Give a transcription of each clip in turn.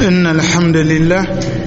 إن الحمد لله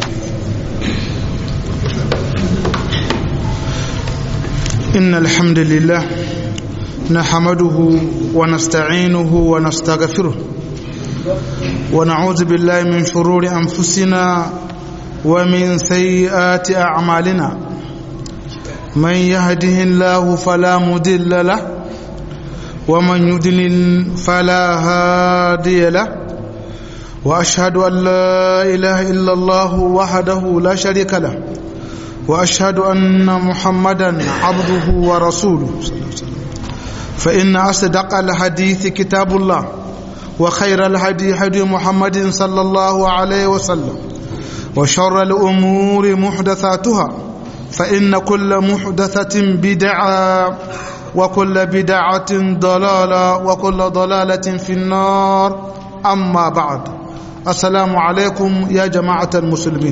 إن الحمد لله نحمده ونستعينه ونستغفره ونعوذ بالله من شرور أنفسنا ومن سيئات أعمالنا من يهده الله فلا مضل له ومن يضلل فلا هادي له واشهد ان لا اله الا الله وحده لا شريك له واشهد ان محمدا عبده ورسوله فان اصدق الحديث كتاب الله وخير الهدي هدي محمد صلى الله عليه وسلم وشر الامور محدثاتها فان كل محدثه بدعه وكل بدعه ضلاله وكل ضلاله في النار اما بعد assalamu alaikum ya jama'atar musulmi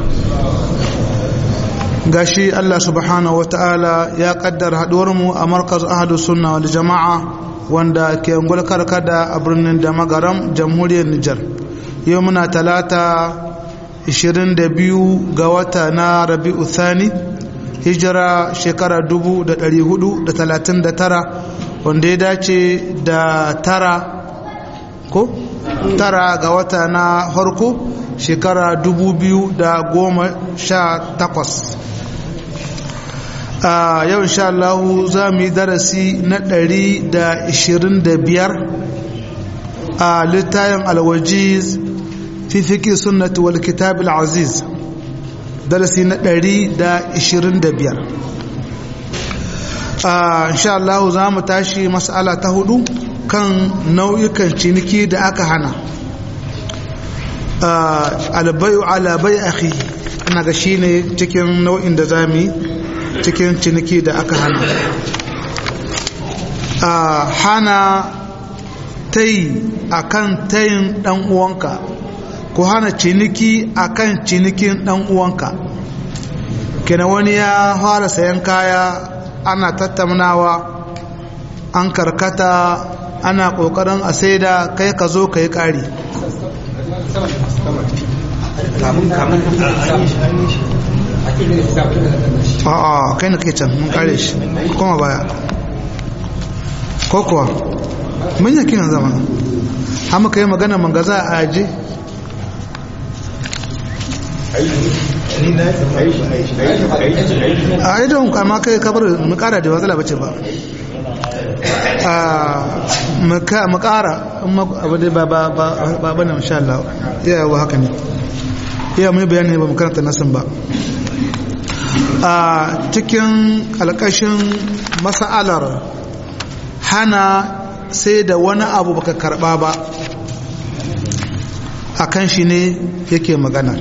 gashi Allah subhanahu wa ta'ala ya kaddar haduwarmu a markaz ahadu sunna wal jama'a wanda ke ngulkar kada a birnin da magaram jamhuriyar Nijar yau muna talata 22 ga wata na rabi'u thani hijira shekara 1439 wanda ya dace da tara ko tara ga wata na harko shekara takwas. a yau insha Allah za mu yi darasi na biyar a littayin alwajiz fi fiƙi sunnati wal kitab aziz darasi na biyar. a insha Allah za mu tashi mas'ala ta hudu kan nau'ikan ciniki da aka hana albayu alabai akhi ana ga shine cikin nau'in da zamu cikin ciniki da aka hana hana tayi akan tayin dan uwanka ko hana ciniki akan cinikin dan uwanka kenan wani ya fara sayan kaya ana tattaunawa an karkata ana kokarin a saida kai ka zo ka yi ƙari a'a kai na kai can mun kare shi kuma baya ko kuwa mun yaki nan zama hama ka yi magana mangaza a aji a idon kama kai kabar mu kara da matsala bace ba mu kara abu dai ba ba ba ba na insha Allah ya yawa haka ne ya mun bayani ba mu karanta nasin ba a cikin alƙashin mas'alar hana sai da wani abu baka karba ba akan shi ne yake magana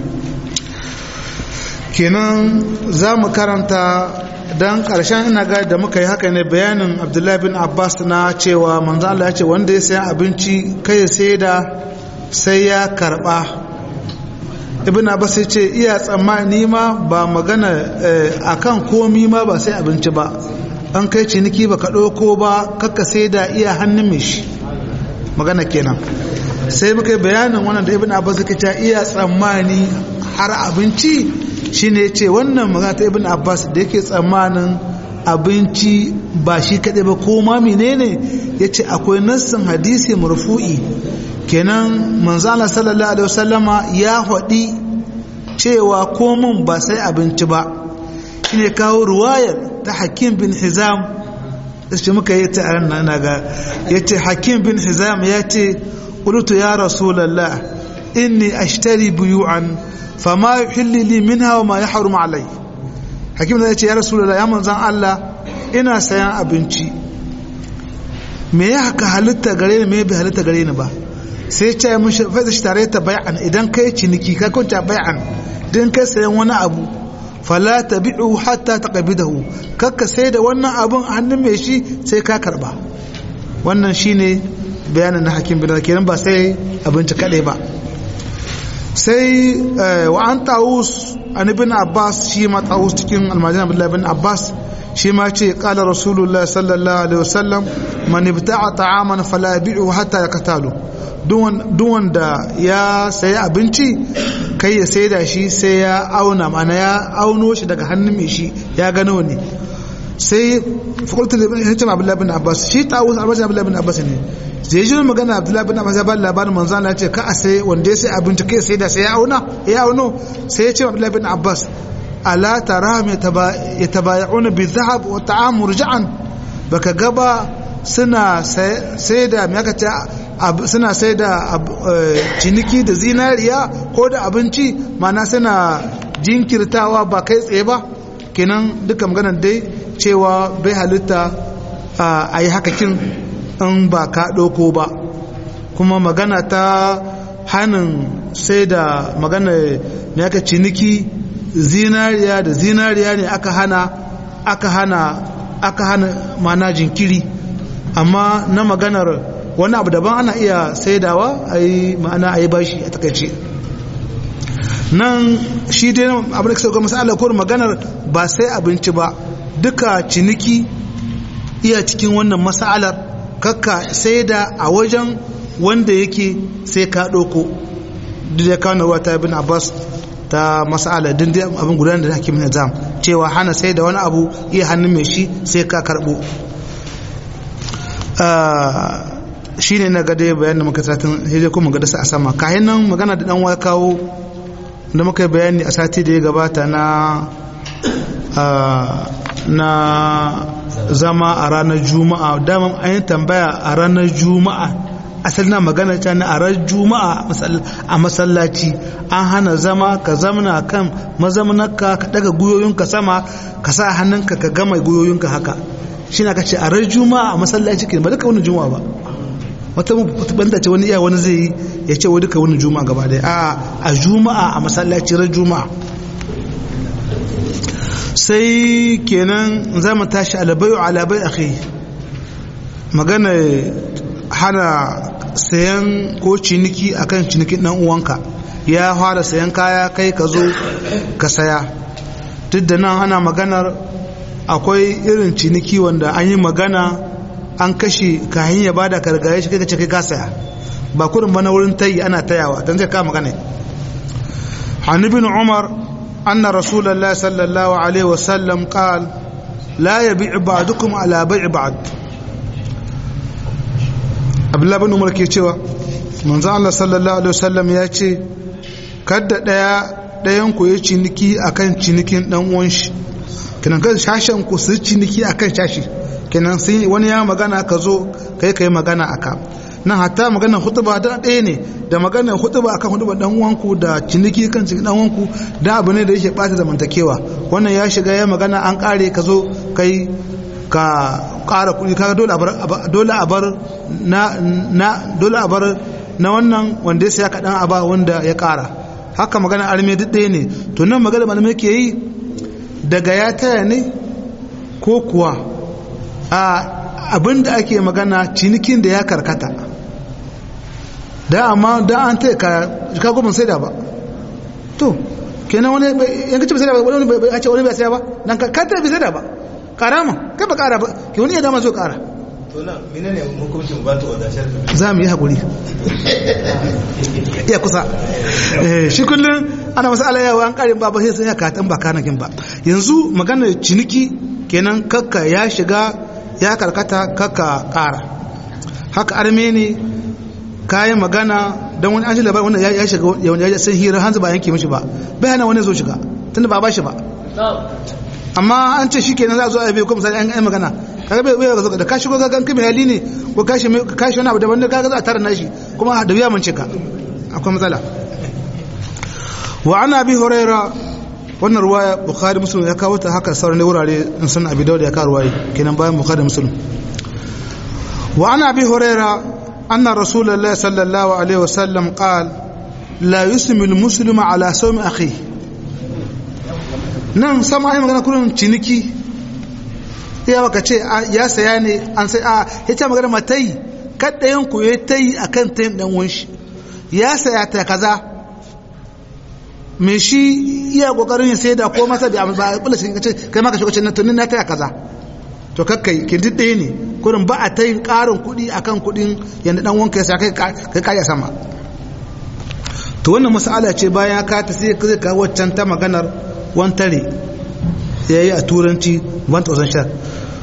kenan za mu karanta don ƙarshen ina ga da muka yi haka ne bayanin abdullahi bin abbas na cewa manzo Allah ya ce wanda ya sayan abinci kai sai da sai ya karba ibn abbas ya ce iya tsammani ma ba magana akan komi ma ba sai abinci ba an kai ciniki ba ka ɗauko ba kakka sai da iya hannun mai shi magana kenan sai muka yi bayanin wannan da ibn abbas ya ce iya tsammani har abinci shi ne ce wannan magana ta ibn abbas da yake tsammanin abinci ba shi kaɗai ba ko ma menene ya ce akwai nassin hadisi marfu'i kenan manzana sallallahu alaihi wasallama ya haɗi cewa komin ba sai abinci ba shi ne kawo ruwayar ta hakim bin hizam shi muka yi ta na ga ya ce hakim bin hizam ya ce ƙulutu ya rasulallah inni ashtari buyu'an fama yuhilli li minha wa ma yahrum alai hakim da yace ya rasulullah ya manzan Allah ina sayan abinci me ya haka halitta gare ni me bai halitta gare ni ba sai ya ce mun fa shi tare ta bai'an idan kai ciniki ka kunta bai'an idan kai sayan wani abu fala tabi'u hatta taqbidahu kakka sai da wannan abun a hannun mai shi sai ka karba wannan shine bayanin na hakim bin kenan ba sai abinci kadai ba sai wa an tawus an ibn abbas shi ma tawus cikin almajin abdullahi ibn abbas shi ma ce kala rasulullah sallallahu alaihi wasallam man ibta'a ta'aman fala yabi'u hatta yaktalu duk wanda ya sayi abinci kai ya sai da shi sai ya auna mana ya auno shi daga hannun mai shi ya gano ne sai fakultar hajjam abdullahi bin abbas shi ta wasu albashin abdullahi bin abbas ne zai ji magana abdullahi bin abbas ya ba labarin manzo Allah ce ka a sai wanda ya sai abinci kai sai da sai ya auna ya auno sai ya ce abdullahi bin abbas ala tarahum yatabaya'una bi dhahab wa ta'am murja'an baka gaba suna sai da me aka ce suna sai da ciniki da zinariya ko da abinci mana suna jinkirtawa ba kai tsaye ba kenan duka maganar dai cewa bai halitta a yi hakakin in ba ka ɗauko ba kuma magana ta hannun sai da magana ne aka ciniki zinariya da zinariya ne aka hana aka hana aka hana mana jinkiri amma na maganar wani abu daban ana iya saidawa a yi ma'ana a yi bashi a takaice nan shi dai abin da ka sauka masu ko maganar ba sai abinci ba duka ciniki iya cikin wannan mas'alar kakka sai da a wajen wanda yake sai ka ɗauko duk da kawo ruwa ta bin abbas ta mas'alar din dai abin gudanar da hakimin nizam cewa hana sai da wani abu iya hannun mai shi sai ka karɓo shi ne na gade bayan da muka satin hijai kuma gada a sama kayan nan magana da ɗan kawo da muka yi bayani a sati da ya gabata na na zama a ranar juma'a daman an yi tambaya a ranar juma'a asali na magana ta na a ranar juma'a a masallaci an hana zama ka zamana kan mazamanarka ka daga guyoyinka sama ka sa hannunka ka gama guyoyinka haka shi na ka ce a ranar juma'a a masallaci ke ba duka wani juma'a ba wata banda ce wani iya wani zai yi ya ce wai duka wani juma'a gaba daya a a juma'a a masallaci ran juma'a sai kenan za mu tashi alabai alabai akhi magana hana sayan ko ciniki akan cinikin dan uwanka ya fara sayan kaya kai ka zo ka saya duk da nan ana maganar akwai irin ciniki wanda an yi magana an kashe kayan ya bada kargaye shi kai ka ce kai ka saya ba kurin ba na wurin tayi ana tayawa dan zai ka magana عن ابن عمر أن رسول الله صلى الله عليه وسلم قال لا يبيع بعضكم على بيع بعض عبد الله بن عمر ke cewa manzo Allah sallallahu alaihi wasallam ya ce kada daya dayan ku ya ciniki akan cinikin dan uwan shi kenan kada shashen ku su ciniki akan shashi kenan sai wani ya magana ka zo kai kai magana aka nan hatta maganar hutuba da ɗaya ne da maganar hutuba akan hutuba dan uwanku da ciniki kan cikin dan uwanku da abu ne da yake bata zamantakewa wannan ya shiga ya magana an kare ka zo kai ka ƙara kuɗi kaga dole a bar dole a bar na na dole a bar na wannan wanda ya saya kaɗan a ba wanda ya ƙara haka magana arme duk ɗaya ne to nan magana malamai ke yi daga ya taya ne ko kuwa a abin da ake magana cinikin da ya karkata da amma da an taya ka ka goma sai da ba to kenan wani yanka ce bai sai da ba wani bai ce wani bai sai ba dan ka ka bai sai da ba karama kai ba kara ba ke wani ya dama zo kara to nan menene hukuncin ba ta wadashar za mu yi hakuri iya kusa shi kullum ana masu alayawa an karin ba ba sai sun ya katan ba kanakin ba yanzu magana ciniki kenan kakka ya shiga ya karkata kakka kara haka arme ne kayan magana don wani an shi labarin wanda ya shiga wanda ya san hira hanzu ba yanke mishi ba bai hana wani zo shiga tunda ba ba shi ba amma an ce shi kenan za a zo a bai ko misali an yi magana kaga bai bai da ka shigo ga kan kimi hali ne ko kashi kashi wani abu daban da kaga za a tara nashi kuma da biya mun cika akwai matsala wa ana bi huraira wannan ruwaya bukhari muslim ya kawo ta haka sauran wurare in sun abi dawud ya kawo ruwaya kenan bayan bukhari muslim wa ana bi huraira anna rasulullahi sallallahu alaihi wasallam qala la yusmi al-muslimu ala sawmi akhihi nan sama ai magana kurin ciniki ya baka ce ya saya ne an sai a ya ce magana matai kaddayan ku ya tayi akan tayin dan wanshi ya saya ta kaza me shi iya kokarin ya sai da ko masa da ba kula shi kace kai ma ka shigo cikin tunin na taya kaza to kakkai kin duk ɗaya ne kurin ba a ta yin ƙarin kuɗi akan kuɗin yadda ɗan wanka ya sa kai kai kaya sama to wannan mas'ala ce bayan ka ta sai zai kawo waccan ta maganar wantare ya yi a turanci 1000 shar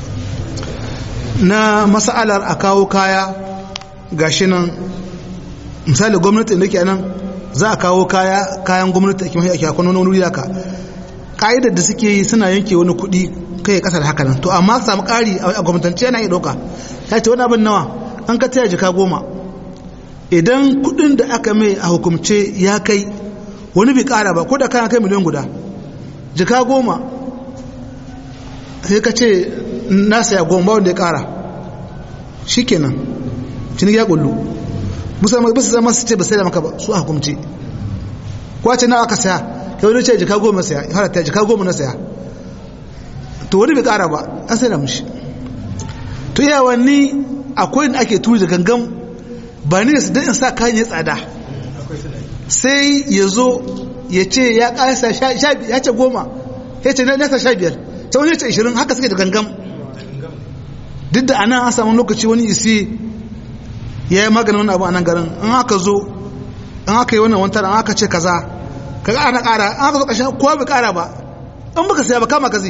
na mas'alar a kawo kaya gashi nan misali gwamnati da ke nan za a kawo kaya kayan gwamnati a kimiyya ake akwai wani wuri haka ka'idar da suke yi suna yanke wani kuɗi kai kasar haka nan to amma samu ƙari a gwamnatance yana iya ɗauka ta ce wani abin nawa an ka taya jika goma idan kuɗin da aka mai a hukumce ya kai wani bai ƙara ba ko da kana kai miliyan guda jika goma sai ka ce na saya goma ba wanda ya ƙara shi kenan ciniki ya ƙullu musamman bisa zama su ce ba sai da maka ba su a hukumce kwace na aka saya kai wani ce jika goma saya har ta jika goma na saya to wani bai kara ba an sai da mushi to iya wani akwai da ake turi da gangan ba ne su in sa kayan ya tsada sai ya zo ya ce ya kasa ya ce goma ya ce nasa sha biyar ta wani ya ce ishirin haka suke da gangan duk da anan an samu lokaci wani isi ya yi maganin wani abu a nan garin an aka zo an aka yi wannan wantar an aka ce kaza kaga ana kara an aka zo ƙarshen kowa bai kara ba an baka saya ba kama ka zai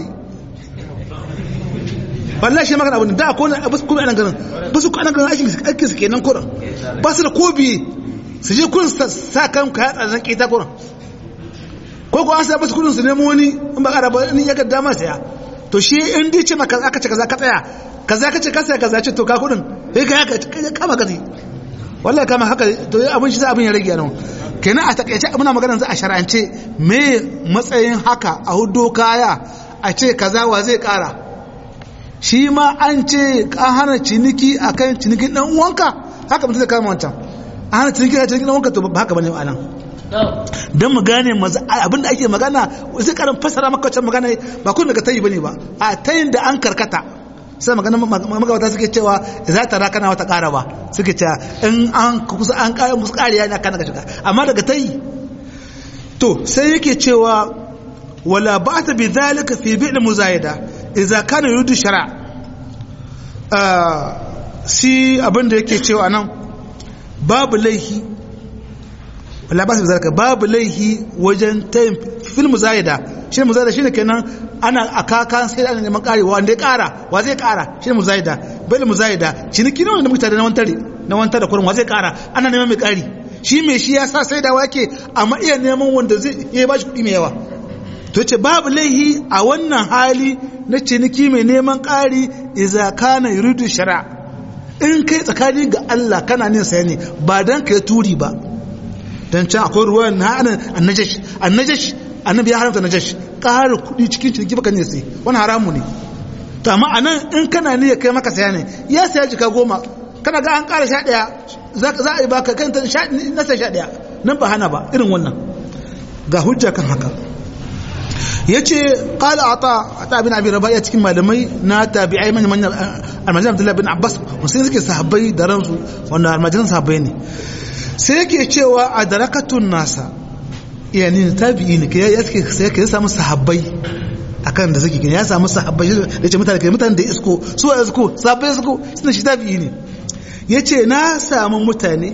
wallahi shi magana abin da ko na basu kuma anan garin basu ko anan garin aikin aikin su kenan kuran ba su da ko biye su je kun sa kan ka yatsa zan kita kuran ko ko an sa basu kudin su nemo wani in ba kara ba ni ya ga dama saya to shi in dai ce maka aka ce kaza ka tsaya kaza ka ce ka saya kaza ce to ka kudin sai ka haka kama ka zai wallahi kama haka to abin shi abin ya rage nan kenan a takaice muna magana za a shar'ance me matsayin haka a hudo kaya a ce kaza wa zai kara shi ma an ce an hana ciniki a kan cinikin ɗan uwanka haka mutum zai kama wancan an hana ciniki a cinikin ɗan uwanka to ba haka bane a nan don mu gane abin da ake magana sai karin fasara maka wancan magana ba kun daga tayi bane ba a tayin da an karkata sai magana magabata suke cewa za ta raka na wata ƙara ba suke cewa in an kusa an ƙara musu ƙariya ne akan daga shiga amma daga tayi to sai yake cewa wala ba ta bi zalika fi bi'l muzayida idza kana yuridu shara si abinda yake cewa nan babu laihi wala ba su zarka babu laihi wajen tayin fil muzayida shi muzayida shine kenan ana akakan sai ana neman karewa wanda ya kara wa zai kara shi muzayida bai muzayida ciniki ne wanda mutane na wantare na wantare da kurin wa zai kara ana neman mai kari shi mai shi ya sa sai da wake amma iya neman wanda zai iya ba shi kuɗi mai yawa to ce babu laihi a wannan hali na ciniki mai neman ƙari iza kana yuridu shara in kai tsakani ga Allah kana nin saya ne ba dan kai turi ba dan can akwai ruwan na anan annajash annajash annabi ya haramta najash ƙara kuɗi cikin ciniki baka ne sai wani haramu ne to amma anan in kana ne kai maka saya ne ya saya jika goma kana ga an ƙara sha ɗaya za a yi baka kan na sai sha ɗaya nan ba hana ba irin wannan ga hujja kan haka ya ce ƙala a ta a ta abin abin rabaya cikin malamai na tabi'ai manyan manyan almajiran abdullahi bin abbas musulun suke sahabbai da ransu wanda almajiran sahabbai ne sai yake cewa a darakatun nasa yani tabi'i ne ya suke sai ka samu sahabbai akan da suke ya samu sahabbai da ce mutane mutane da isko su a isko sahabbai isko suna shi tabi'i ne ya ce na samu mutane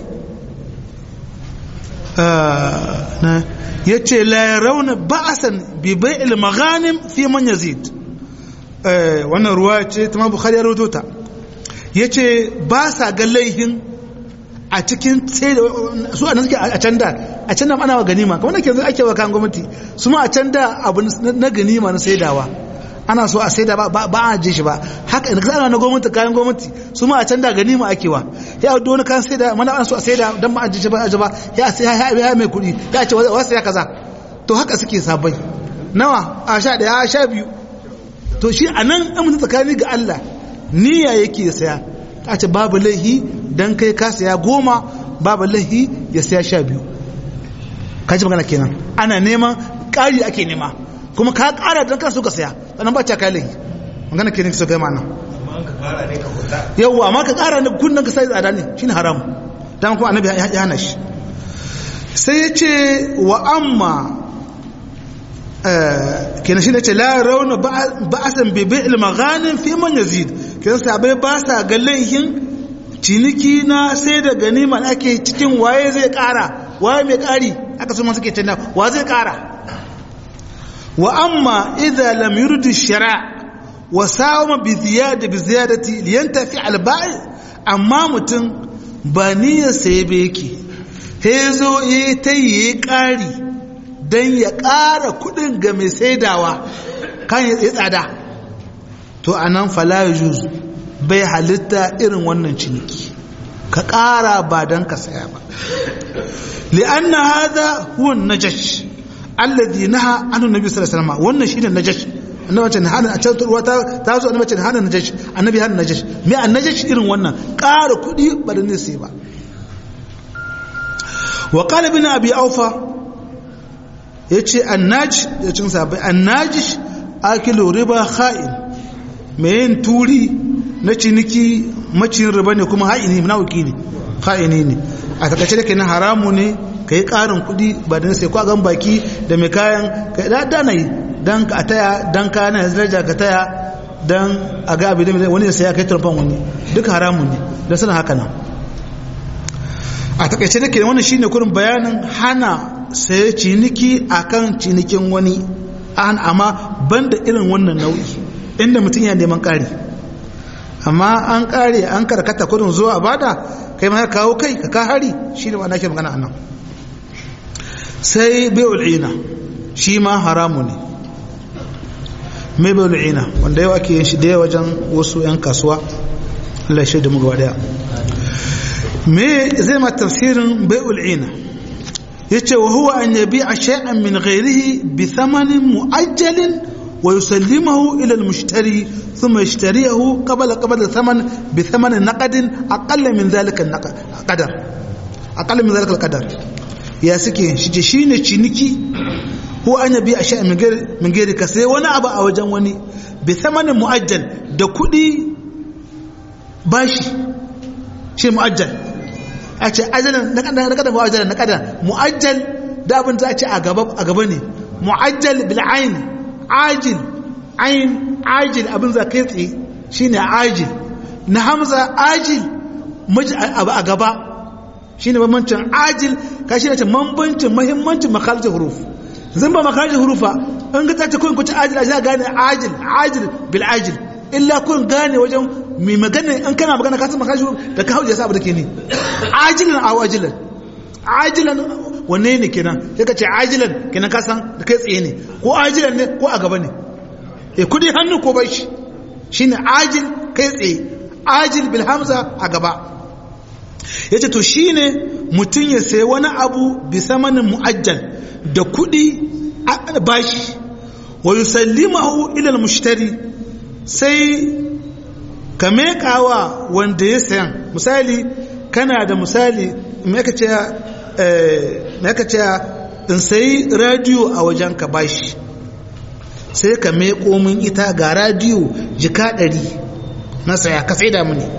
ya ce la rauna ba'asan bi bai'il maghanim fi man yazid wannan ruwa ce ta ma bukhari ya rawaito ta yace ba sa ga laihin a cikin sai su a suke a can da a can da ana ganima kamar ke ake wa kan gwamnati su ma a can da abu na ganima na saidawa ana so a saida ba ba a je shi ba haka in kana na gwamnati kayan gwamnati su ma a can da ganima ake wa ya do wani kan saida mana ana so a saida dan ba a je shi ba a ba ya sai ya ya mai kuɗi ya ce wasu ya kaza to haka suke sabai nawa a sha daya a sha biyu to shi a nan amince tsakani ga Allah niyya yake saya a ce babu laihi dan kai ka saya goma babu laihi ya saya sha biyu ka ji magana kenan ana neman ƙari ake nema kuma ka ƙara don kan so ka saya sannan ba ca kai laihi magana kenan so kai mana yawwa amma ka ƙara ne kunnan ka sai tsada ne shine haram dan kuma annabi ya hana shi sai ya ce wa amma kenan shi ne ce la rauna ba'asan bi bi'il maghanim fi man yazid kenan sabai ba sa ga laihin ciniki na sai da ganima ake cikin waye zai kara waye mai kari aka so suke tana wa zai kara wa amma idza lam yurdi shara' wa sawama bi ziyada bi ziyadati liyantafi al bai amma mutum ba niyyar sai be yake he zo yi ta yi kari dan ya kara kudin ga mai saidawa kan ya tsada to anan fala yujuz bai halitta irin wannan ciniki ka kara ba dan ka saya ba li'anna hadha huwa an-najash alladhi naha anhu nabi sallallahu alaihi wasallam wannan shine najash annabi ce hana a can ruwa ta zo annabi ce hana najash annabi hana najash me an najash irin wannan ƙara kuɗi ba da ne sai ba wa qala ibn abi aufa yace annaj ya cin sabai annajish akilu riba kha'in me yin turi na ciniki macin riba ne kuma ha'ini munafiki ne kha'ini ne a takaice da kenan haramu ne kai ƙarin kuɗi ba da sai kwa gan baki da mai kayan kai da dana yi don ka taya don ka na daraja ka taya don a ga abin da wani sai ya kai turfan wani duk haramun ne don suna haka nan a takaice da ke wannan shine kurin bayanin hana saye ciniki akan cinikin wani an amma banda irin wannan nau'i inda mutum ya neman ƙari amma an ƙare an karkata kudin zuwa bada kai ma ya kawo kai ka ka hari shi ne ma ke magana a nan sai bai ul'ina shi ma haramu ne mai bai ul'ina wanda yau ake yin shi da wajen wasu 'yan kasuwa Allah shi da mu gaba daya me zai ma tafsirin bai ul'ina ya ce wa huwa an yabi a shay'an min ghairihi bi thamanin mu'ajjalin wa yusallimahu ila al-mushtari thumma yashtariyahu qabla qabla thaman bi thamanin naqadin aqalla min dhalika al-qadar aqalla min dhalika al-qadar ya suke shi shine ciniki ko an yabi a shay'an min ghairi ka sai wani abu a wajen wani bi thamanin mu'ajjal da kuɗi bashi shi mu'ajjal a ce ajalin na kada na kada mu'ajjal na kada mu'ajjal da abin za a ce a gaba a gaba ne mu'ajjal bil ayn ajil ayn ajil abin za kai tsaye shine ajil na hamza ajil miji abu a gaba shine bambancin ajil ka shi ne ce bambancin muhimmancin makarijin huruf zan ba makarijin hurufa in ga ta ce kun kuci ajil a gane ajil ajil bil ajil illa kun gane wajen mai magana in kana magana ka san makashi da ka hauja sabu da ke ne ajilan aw ajilan ajilan wanne ne kenan sai ka ce ajilan kenan ka san da kai tsaye ne ko ajilan ne ko a gaba ne eh kudi hannu ko bai shi shine ajil kai tsaye ajil bil hamza a gaba yace to shine mutun ya sayi wani abu bi samanin muajjal da kudi bashi wa yusallimahu ila al mushtari sai ka mekawa wanda ya sayan misali kana da misali mai ce in sayi radiyo a wajen ka bashi sai ka meko min ita ga radiyo jika ɗari na saya ka sai da muni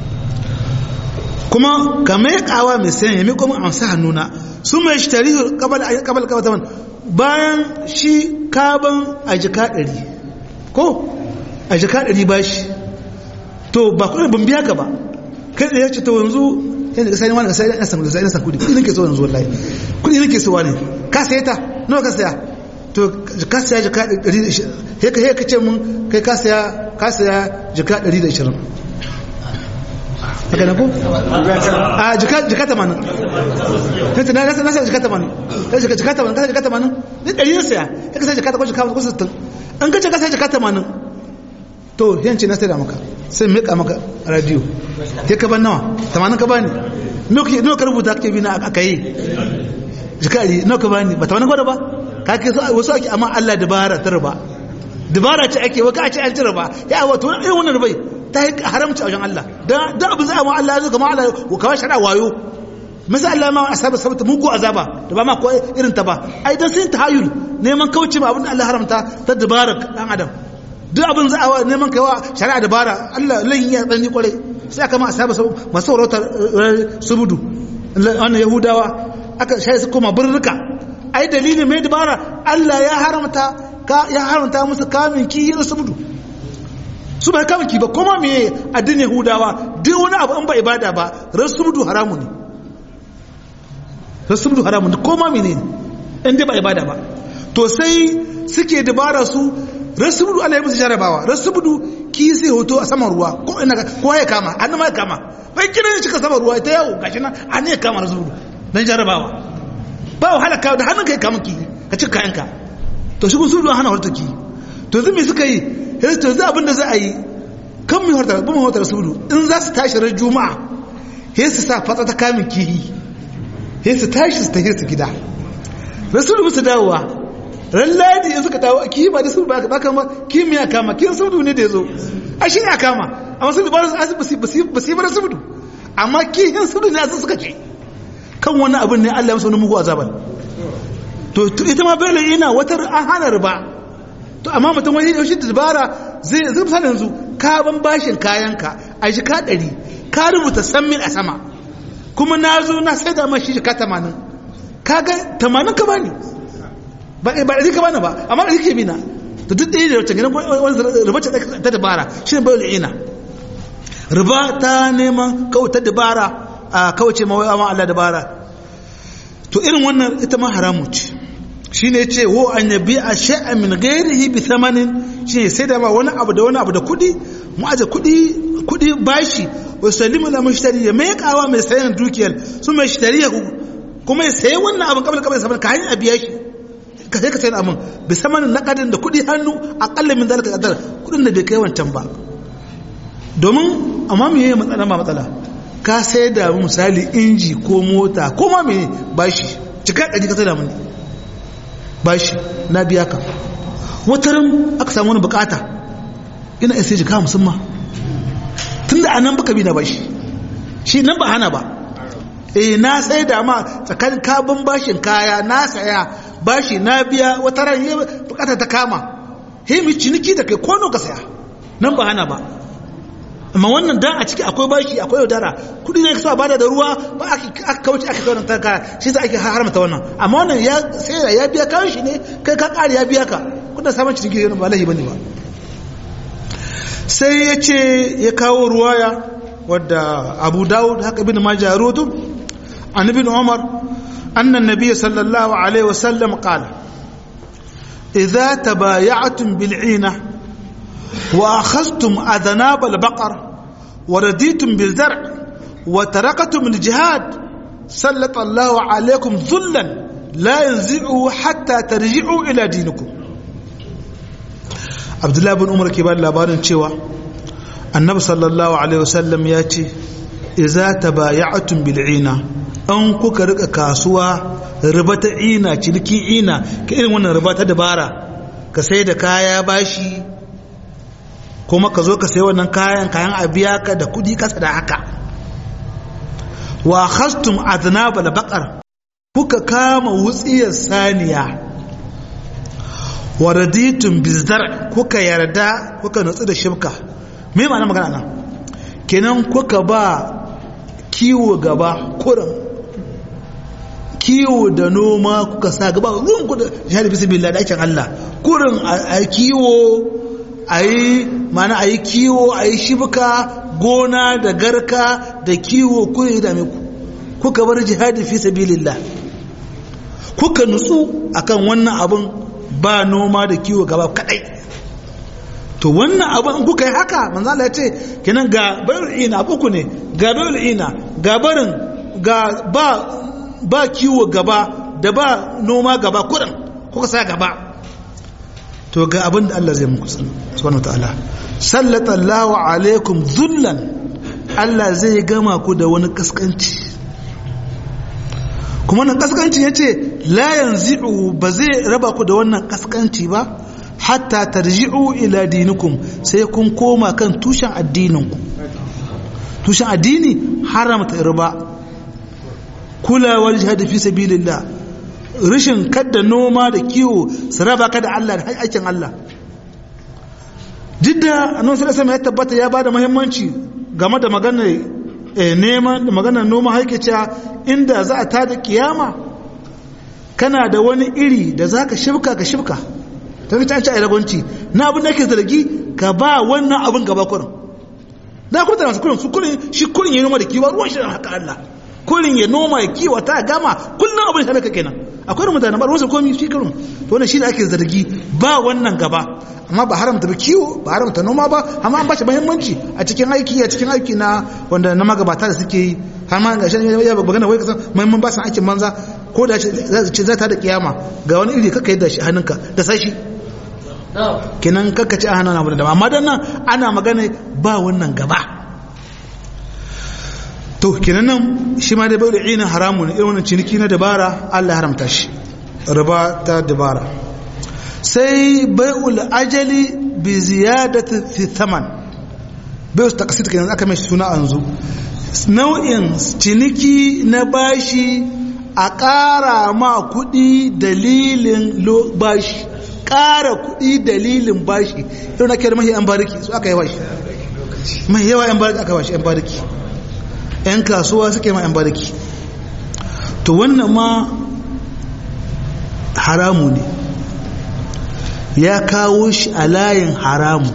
kuma ka mekawa mai sayan ya meko min amsa hannuna su mai shi tarihi kabal kabal bayan shi kaban a jika ɗari ko a jika ɗari bashi to ba kudin ban biya ka ba kai da ya ce to yanzu yadda kasani wani kasani na samu da sai na samu kudi kudi nake so yanzu wallahi kudi nake so wani ka saya ta nawa ka saya to ka saya jika 120 he ka he ka ce mun kai ka saya ka saya jika 120 haka na ko a jika jika 80 kai na na saya jika 80 kai jika jika 80 ka jika 80 ni 100 na saya kai ka saya jika 80 ko 60 an ka ce ka saya jika 80 to yanci na sai da maka sai mika maka radio ke ka ban nawa tamanin ka bani nawa ka rubuta kake bi na aka yi jikari nawa ka bani ba tamanin gwada ba ka ke so wasu ake amma Allah dabara ta riba dabara ce ake waka a ce an ci riba ya wato irin wannan ribai ta yi haramci a wajen Allah da abu zai amma Allah ya zo kama Allah ko kawai shara wayo masa Allah ma asaba sabata mugu azaba da ba ma ko irin ta ba ai dan sun tahayul neman kauce ma abin da Allah haramta ta dabara dan adam duk abin za a neman kaiwa shari'a dabara Allah lan ya tsanni kwarai sai aka ma asaba masu saurauta subudu wannan yahudawa aka shayi su koma birnuka ai dalilin mai dabara Allah ya haramta ya haramta musu kamin kiyi da subdu su bai kamun ki ba kuma me addinin Yahudawa duk wani abu an ba ibada ba rasuludu haramu ne rasuludu haramu ne kuma mene in dai ba ibada ba to sai suke dabara su rasuludu Allah ya musu jarabawa rasuludu ki sai hoto a saman ruwa ko ina ko ya kama an ma ya kama bai kiran shi ka saman ruwa ita yau gashi nan an ya kama rasuludu dan jarabawa ba wahala ka da hannun kai kama ki ka ci kayanka to shi rasuludu hana horta ki to yanzu me suka yi yanzu to yanzu abin da za a yi kan mu horta ba mu horta rasuludu in za su tashi ran juma'a sai su sa fatsa ta kamin kihi sai su tashi su tafi su gida rasuludu musu dawowa ran ladi in suka dawo ki ba da su ba ba kama kimiyya kama kin sudu ne da yazo a shi ne kama amma sun ba su asibiti ba su ba su ba sudu amma kihin sudu ne asu suka ce kan wani abin ne Allah ya masa wani mugu azaban to ita ma bai ina wata an hana riba to amma mutum wani da shi dabara zai zai misali yanzu ka ban bashin kayanka a shi ka ɗari ka rubuta san mil a sama kuma na zo na sai da mashi shi ka tamanin kaga tamanin ka bani ba ba ɗari ka bani ba amma ɗari ke bina to duk ɗaya da wacce gidan wani riba ce ta dabara shi ne bayan ina riba ta neman kawai ta dabara a kawace mawai amma Allah dabara to irin wannan ita ma haramu ce shi ne ce wo an yabi a sha'a min gairihi bi thamanin shi ne sai da ma wani abu da wani abu da kuɗi mu aje kuɗi kuɗi bashi wa salimu la mushtari ya mai kawa mai sayan dukiyar su mai shtari kuma ya sayi wannan abin kabla kabla saman ka hanyar biya shi ka sai ka sayi abin bi samanin nakadin da kuɗi hannu akalla min zalika kadar kuɗin da bai kai wancan ba domin amma me yayi matsala ma matsala ka sai da misali inji ko mota ko ma me bashi cika ɗari ka sai da mani bashi na biya ka wataran aka samu wani bukata ina isa jika musamman tun da anan baka bi na bashi shi nan ba hana ba eh na sai da ma tsakanin kabin bashin kaya na saya bashi na biya wataran yi bukata ta kama he mi ciniki da kai kono ka saya nan ba hana ba amma wannan dan a ciki akwai bashi akwai yaudara kudi ne kasa bada da ruwa ba aka kauce aka kawo ta ka shi za ake haramta wannan amma wannan ya sai ya biya kayan shi ne kai ka kare ya biya ka kudin samun cikin gidan ba lahi bane ba sai ya ce ya kawo ruwaya wadda Abu Dawud haka ibn Majah rutu an ibn Umar anna an-nabiy sallallahu alaihi wasallam qala idza tabaya'tum bil'ina وأخذتم أذناب البقر ورديتم بالزرع وتركتم الجهاد سلط الله عليكم ذلا لا ينزعه حتى ترجعوا إلى دينكم عبد الله بن عمر كبار labarin cewa annabi sallallahu alaihi wasallam ya ce idza tabaya'tum bil'ina an kuka rika kasuwa riba ta ina ciniki ina ka irin wannan riba ta dabara ka sai da kaya bashi kuma ka zo ka sai wannan kayan kayan a biya ka da kudi kasa da haka wa khastum adnabal baqar kuka kama wutsiyar saniya wa raditum bizdar kuka yarda kuka nutsu da shibka me ma'ana magana nan kenan kuka ba kiwo gaba kurin kiwo da noma kuka sa gaba ruwan ku da jihar bismillah da aikin Allah kurin a kiwo a yi mana a yi kiwo a yi shibuka gona da garka da kiwo kuyi da ku kuka bar jihadi fi sabilillah kuka nutsu akan wannan abin ba noma da kiwo gaba kadai to wannan abin kuka yi haka manzo Allah ya ce kenan ga bayul ina uku ne ga bayul ina ga barin ga ba ba kiwo gaba da ba noma gaba kudin kuka sa gaba to ga abin da Allah zai muku subhanahu wataala sallallahu alaikum zullan Allah zai gama ku da wani kaskanci kuma wannan kaskanci yace la yanzi'u ba zai raba ku da wannan kaskanci ba hatta tarji'u ila dinikum sai kun koma kan tushen addininku tushen addini haramta riba kulawar jihad fi sabilillah rashin kadda noma da kiwo su raba ka da Allah da aikin Allah jidda annabi sallallahu alaihi ya tabbata ya bada muhimmanci game da maganar neman da maganar noma haike cewa inda za a tada kiyama kana da wani iri da za ka shibka ka shibka ta fi canci a ragonci na abin da ke zargi ka ba wannan abin gaba kurin da kuma tana su kurin su kurin shi kurin ya noma da kiwa ruwan shi da haka Allah kurin ya noma ya kiwa ta gama kullum abin shi haka kenan akwai da mutane ba ruwan su komi shi kurin to wannan shi da ake zargi ba wannan gaba amma ba haramta ba kiwo ba haramta noma ba amma an ba shi muhimmanci a cikin aiki a cikin aiki na wanda na magabata da suke yi har ma ga shi ya magana wai kasan muhimman ba san aikin manza ko da ce za ta da kiyama ga wani iri kaka yadda shi hannunka da sashi kenan kaka ci a hannun abu da amma dan nan ana magana ba wannan gaba to kenan nan shi ma da bai da ina haramu ne irin wannan ciniki na dabara Allah ya haramta shi riba ta dabara sai bai'ul ajali bi ziyadati fi thaman bai'ul taqsid kenan aka mai suna anzu nau'in ciniki na bashi a ƙara ma kuɗi dalilin bashi ƙara kuɗi dalilin bashi yau na kiyar mahi yan bariki su aka yi bashi mai yawa yan bariki aka bashi yan bariki yan kasuwa suke ma yan bariki to wannan ma haramu ne ya kawo shi a layin haramu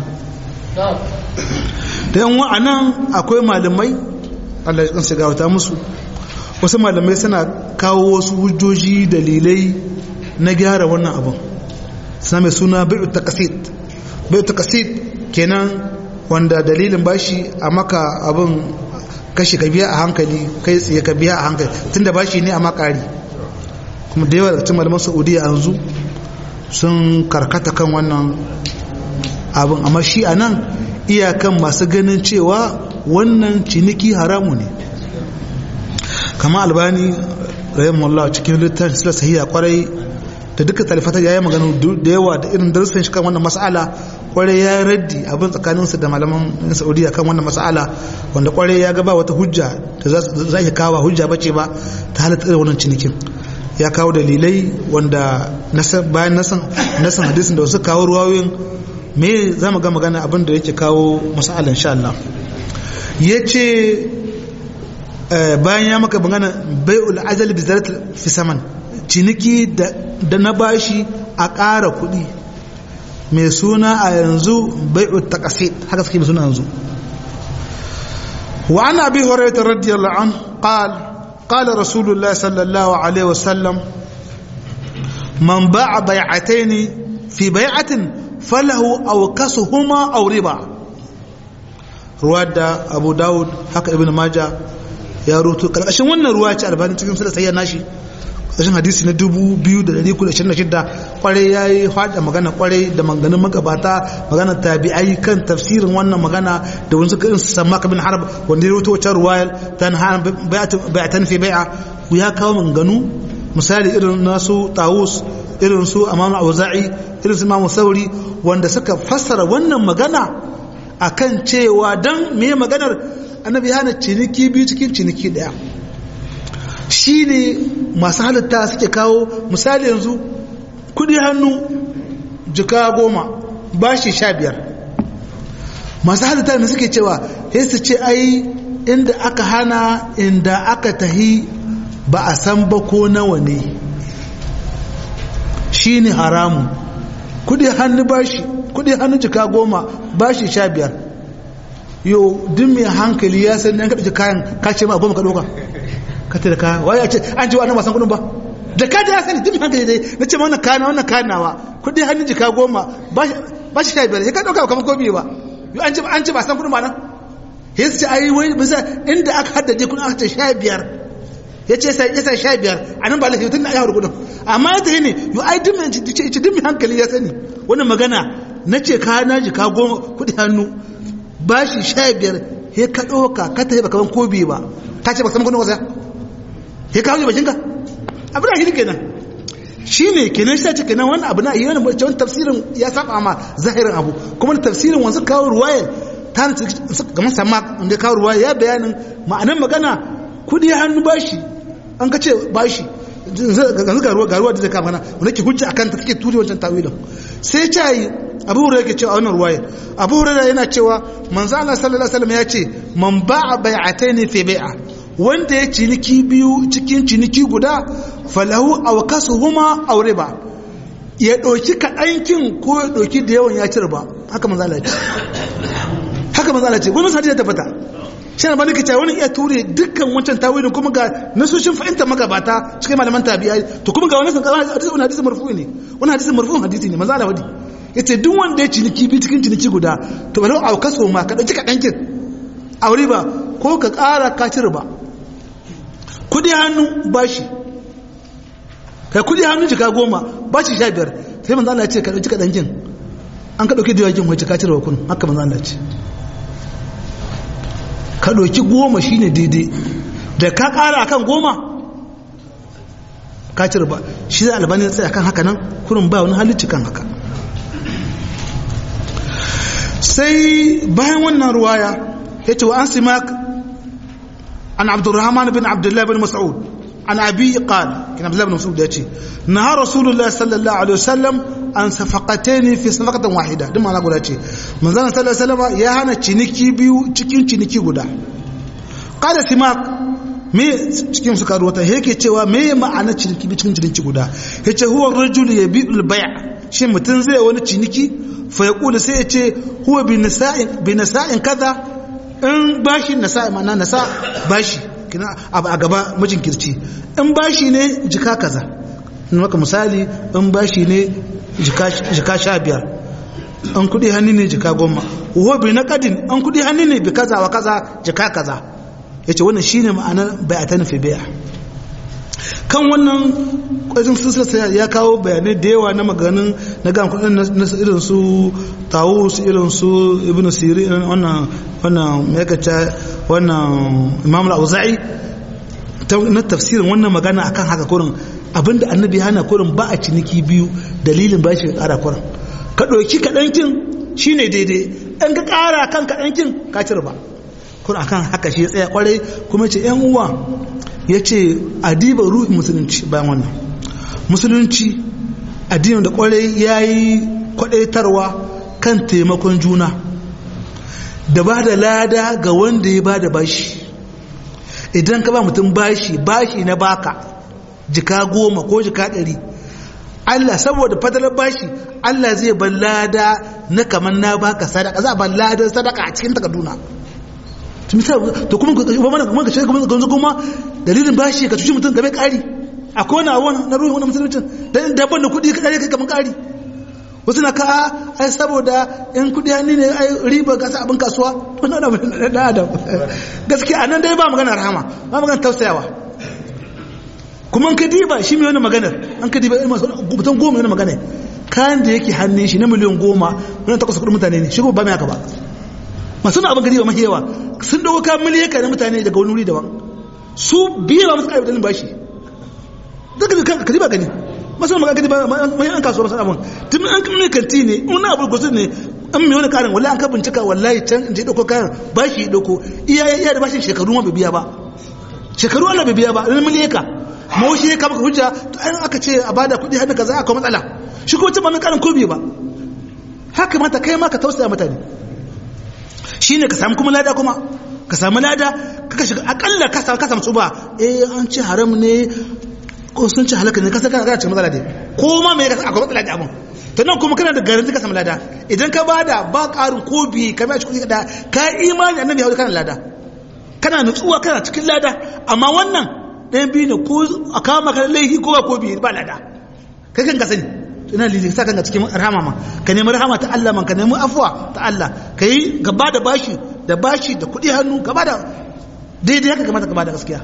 da yan wa'anan akwai malamai Allah ya shiga wata musu wasu malamai suna kawo wasu hujjoji dalilai na gyara wannan abin suna mai suna bai'u taqasid bai'u taqasid kenan wanda dalilin bashi a maka abin kashi ka biya a hankali kai tsaye ka biya a hankali tunda bashi ne a makari kuma da yawa daga cikin malaman saudiya yanzu sun karkata kan wannan abin amma shi a nan iyakan masu ganin cewa wannan ciniki haramu ne kama albani rahimahullah cikin littafin sila sahiya kwarai da duka talifata ya yi magana da yawa da irin darussan shi kan wannan mas'ala kwarai ya raddi abin tsakaninsu da malaman saudiya kan wannan mas'ala wanda kwarai ya gaba wata hujja da za ki kawo hujja bace ba ta halatta irin wannan cinikin ya kawo dalilai wanda bayan nasan hadisin da wasu kawo ruwayoyin me za mu ga magana abin da yake kawo mas'ala insha Allah ya ce bayan ya maka magana bai'ul ajal bi zarat fi saman ciniki da na bashi a ƙara kuɗi mai suna a yanzu bai'ul taqasid haka suke mai suna yanzu wa ana bi hurairah radiyallahu an qal qala rasulullah sallallahu alaihi wasallam man ba'a bai'atayn fi bai'atin falahu awkasuhuma aw riba ruwa da abu dawud haka ibn maja ya rutu karkashin wannan ruwa ce albani cikin sulasa ya nashi ƙarshen hadisi na 2,226 kwarai ya yi haɗa magana kwarai da maganin magabata magana tabi'ai kan tafsirin wannan magana da wani suka su samma kabin harab wanda ya rutu wacce ruwayar ta hana bai'atan fi bai'a ya kawo maganganu misali irin nasu tawus irin su amam auza'i irin su imamu sauri wanda suka fassara wannan magana akan cewa don me maganar annabi hana ciniki biyu cikin ciniki daya shi ne masu halitta suke kawo misali yanzu kudi hannu jika goma bashi sha biyar masu halitta ne suke cewa sai su ce ai inda aka hana inda aka tahi ba a san ba ko nawa ne shi ne haramu kudi hannu bashi kudi hannu jika goma bashi sha biyar yau duk mai hankali ya san ɗan kaɗa kayan kace ma goma ka ɗauka ka ta da kaya waye a ce an ce wa nan ba san kuɗin ba da ka ya sani duk mai hankali dai na ce ma wannan kayan wannan kayan nawa kudi hannu jika goma bashi sha biyar ya ka ɗauka kamar gobe ba yau an ce an ce ba san kuɗin ba nan ya ce ai wai bisa inda aka haddace kuɗin aka ce sha biyar ya ce sai yasa sha biyar a nan ba lafiya tun da ya haru kudin amma ya tafi ne yau ai duk mai ce duk mai hankali ya sani wani magana na ce ka na ji ka goma kudi hannu ba shi sha biyar he ka ɗauka ka tafi baka ban kobi ba ka ce ba samu kudin wasa he ka hauke bakinka abu da shi kenan shi ne kenan shi ce kenan wani abu na iya wani wani tafsirin ya saba ma zahirin abu kuma tafsirin wanzu kawo ruwayar ta kamar sama wanda kawo ruwaya ya bayanin ma'anar magana kudi hannu bashi an ka ce bashi yanzu ga ruwa da zai kama na wanda ke hujja akan ta take turi wancan tawilin sai ce yi abu hurairu yake cewa a wannan ruwaya abu hurairu yana cewa manzo Allah sallallahu alaihi wasallam ya ce man ba'a bai'ataini fi bai'a wanda ya ciniki biyu cikin ciniki guda falahu aw kasuhuma aw riba ya ɗauki kaɗankin ko ya ɗauki da yawan ya ci riba haka manzo Allah ce haka manzo Allah ce wani hadisi ya tabbata shi ne ba nake cewa wani iya ture dukkan wancan tawilin kuma ga nasoshin fahimtar magabata cikin malaman tabi'ai to kuma ga wani sun kawo hadisi wani hadisi marfu ne wani hadisi marfu hadisi ne manzo Allah wadi yace duk wanda ya ciniki bi cikin ciniki guda to balau au kaso ma ka dauki kadankin aure ba ko ka ƙara ka ci riba kudi hannu bashi kai kudi hannu jika goma bashi sha biyar sai manzo Allah ya ce ka dauki kadankin an ka dauki diwakin wacce ka ci riba kun haka manzo Allah ya ce ka ɗauki goma shine daidai da ka ƙara akan goma ka ci riba shi zai albani tsaye akan haka nan kurin ba wani halicci kan haka sai bayan wannan ruwaya ya ce wa an simak an abdurrahman bin abdullahi bin mas'ud an abi qala kin abdullahi bin mas'ud ya ce na rasulullahi sallallahu alaihi wasallam an safaqataini fi safaqatin wahida duk ma'ana guda ce manzon sallallahu alaihi wasallam ya hana ciniki biyu cikin ciniki guda qala simak me cikin suka ruwata yake cewa me ma'ana ciniki biyu cikin ciniki guda yace huwa rajul yabi'ul bay' shin mutun zai wani ciniki fa yaqulu sai yace huwa bi nisa'in bi nisa'in kaza in bashi nasa ma'ana nasa bashi kina abu a gaba mijin kirci in bashi ne jika kaza maka misali in bashi ne jika sha biyar an kudi hannu ne jika goma wabi na kadin an kudi hannu ne bi kaza wa kaza jika kaza ya ce wannan shi ne ma'anar bayatan fi biya kan wannan kwajin sisila ya kawo bayanai da yawa na maganin na gan kudin na irin su tawus irin su ibn siri wannan wannan mekaca wannan imam al-auza'i na tafsirin wannan magana akan haka kurin abinda annabi hana kurin ba a ciniki biyu dalilin ba shi kara kurin ka ɗauki kaɗankin shi ne daidai ɗan ka ƙara kan kaɗankin ka cire ba kurin akan haka shi ya tsaya kwarai kuma ce ‘yan uwa ya ce adiba ruhin musulunci bayan wannan musulunci addinin da kwarai ya yi kwaɗaitarwa kan taimakon juna da ba da lada ga wanda ya ba da bashi idan ka ba mutum bashi bashi na baka jika goma ko jika ɗari Allah saboda fadalar bashi Allah zai ban lada na kamar na baka sadaka za a ban ladan sadaka a cikin takarduna to kuma kuma mana kuma ka ce kuma ga kuma dalilin bashi ka cuci mutum game ƙari akwai wani abu na ruhin wani musulunci dan dabban da kuɗi ka kai kamar ƙari wasu na ka ai saboda in kuɗi hannu ne ai riba ka sa abin kasuwa wannan abu da adam gaskiya anan dai ba magana rahama ba magana tausayawa kuma ka diba shi mai wani maganar an ka diba mutum goma wani magana kayan da yake hannun shi na miliyan goma wani takwas kudin mutane ne shi ba mai haka ba masu na abin ka diba mahi yawa sun dawo kayan miliyan na mutane daga wani wuri daban su biye ba masu ƙarfi dalin bashi daga ka diba gani masu magana ka diba mai an kasuwa masu abin tun an kamar kanti ne wani abu gusun ne an mai wani karin wallahi an ka bincika wallahi can in je ɗauko kayan bashi ɗauko iya iya da bashin shekaru ma bai biya ba shekaru Allah bai biya ba ɗan miliyaka ma shi ya kama hujja to an aka ce a bada kuɗi hannu kaza aka matsala shi ko ban karin ko ba haka mata kai ma ka tausaya mutane shine ka samu kuma lada kuma ka samu lada kaka shiga akalla ka samu ka samu tsuba eh an ce haram ne ko sun ce halaka ne ka saka kana cikin matsala dai ko ma me ka akwai matsala da abun to nan kuma kana da garanti ka samu lada idan ka bada ba karin ko bi ka mai kuɗi da ka imani annabi ya kana lada kana nutsuwa kana cikin lada amma wannan ɗayan biyu ne ko a kama ka laifi ko ba ko biyu ba lada kai kan ka sani ina lili sa kanka cikin rahama ma ka nemi rahama ta Allah man ka nemi afuwa ta Allah ka yi gaba da bashi da bashi da kuɗi hannu gaba da daidai haka kamata gaba da gaskiya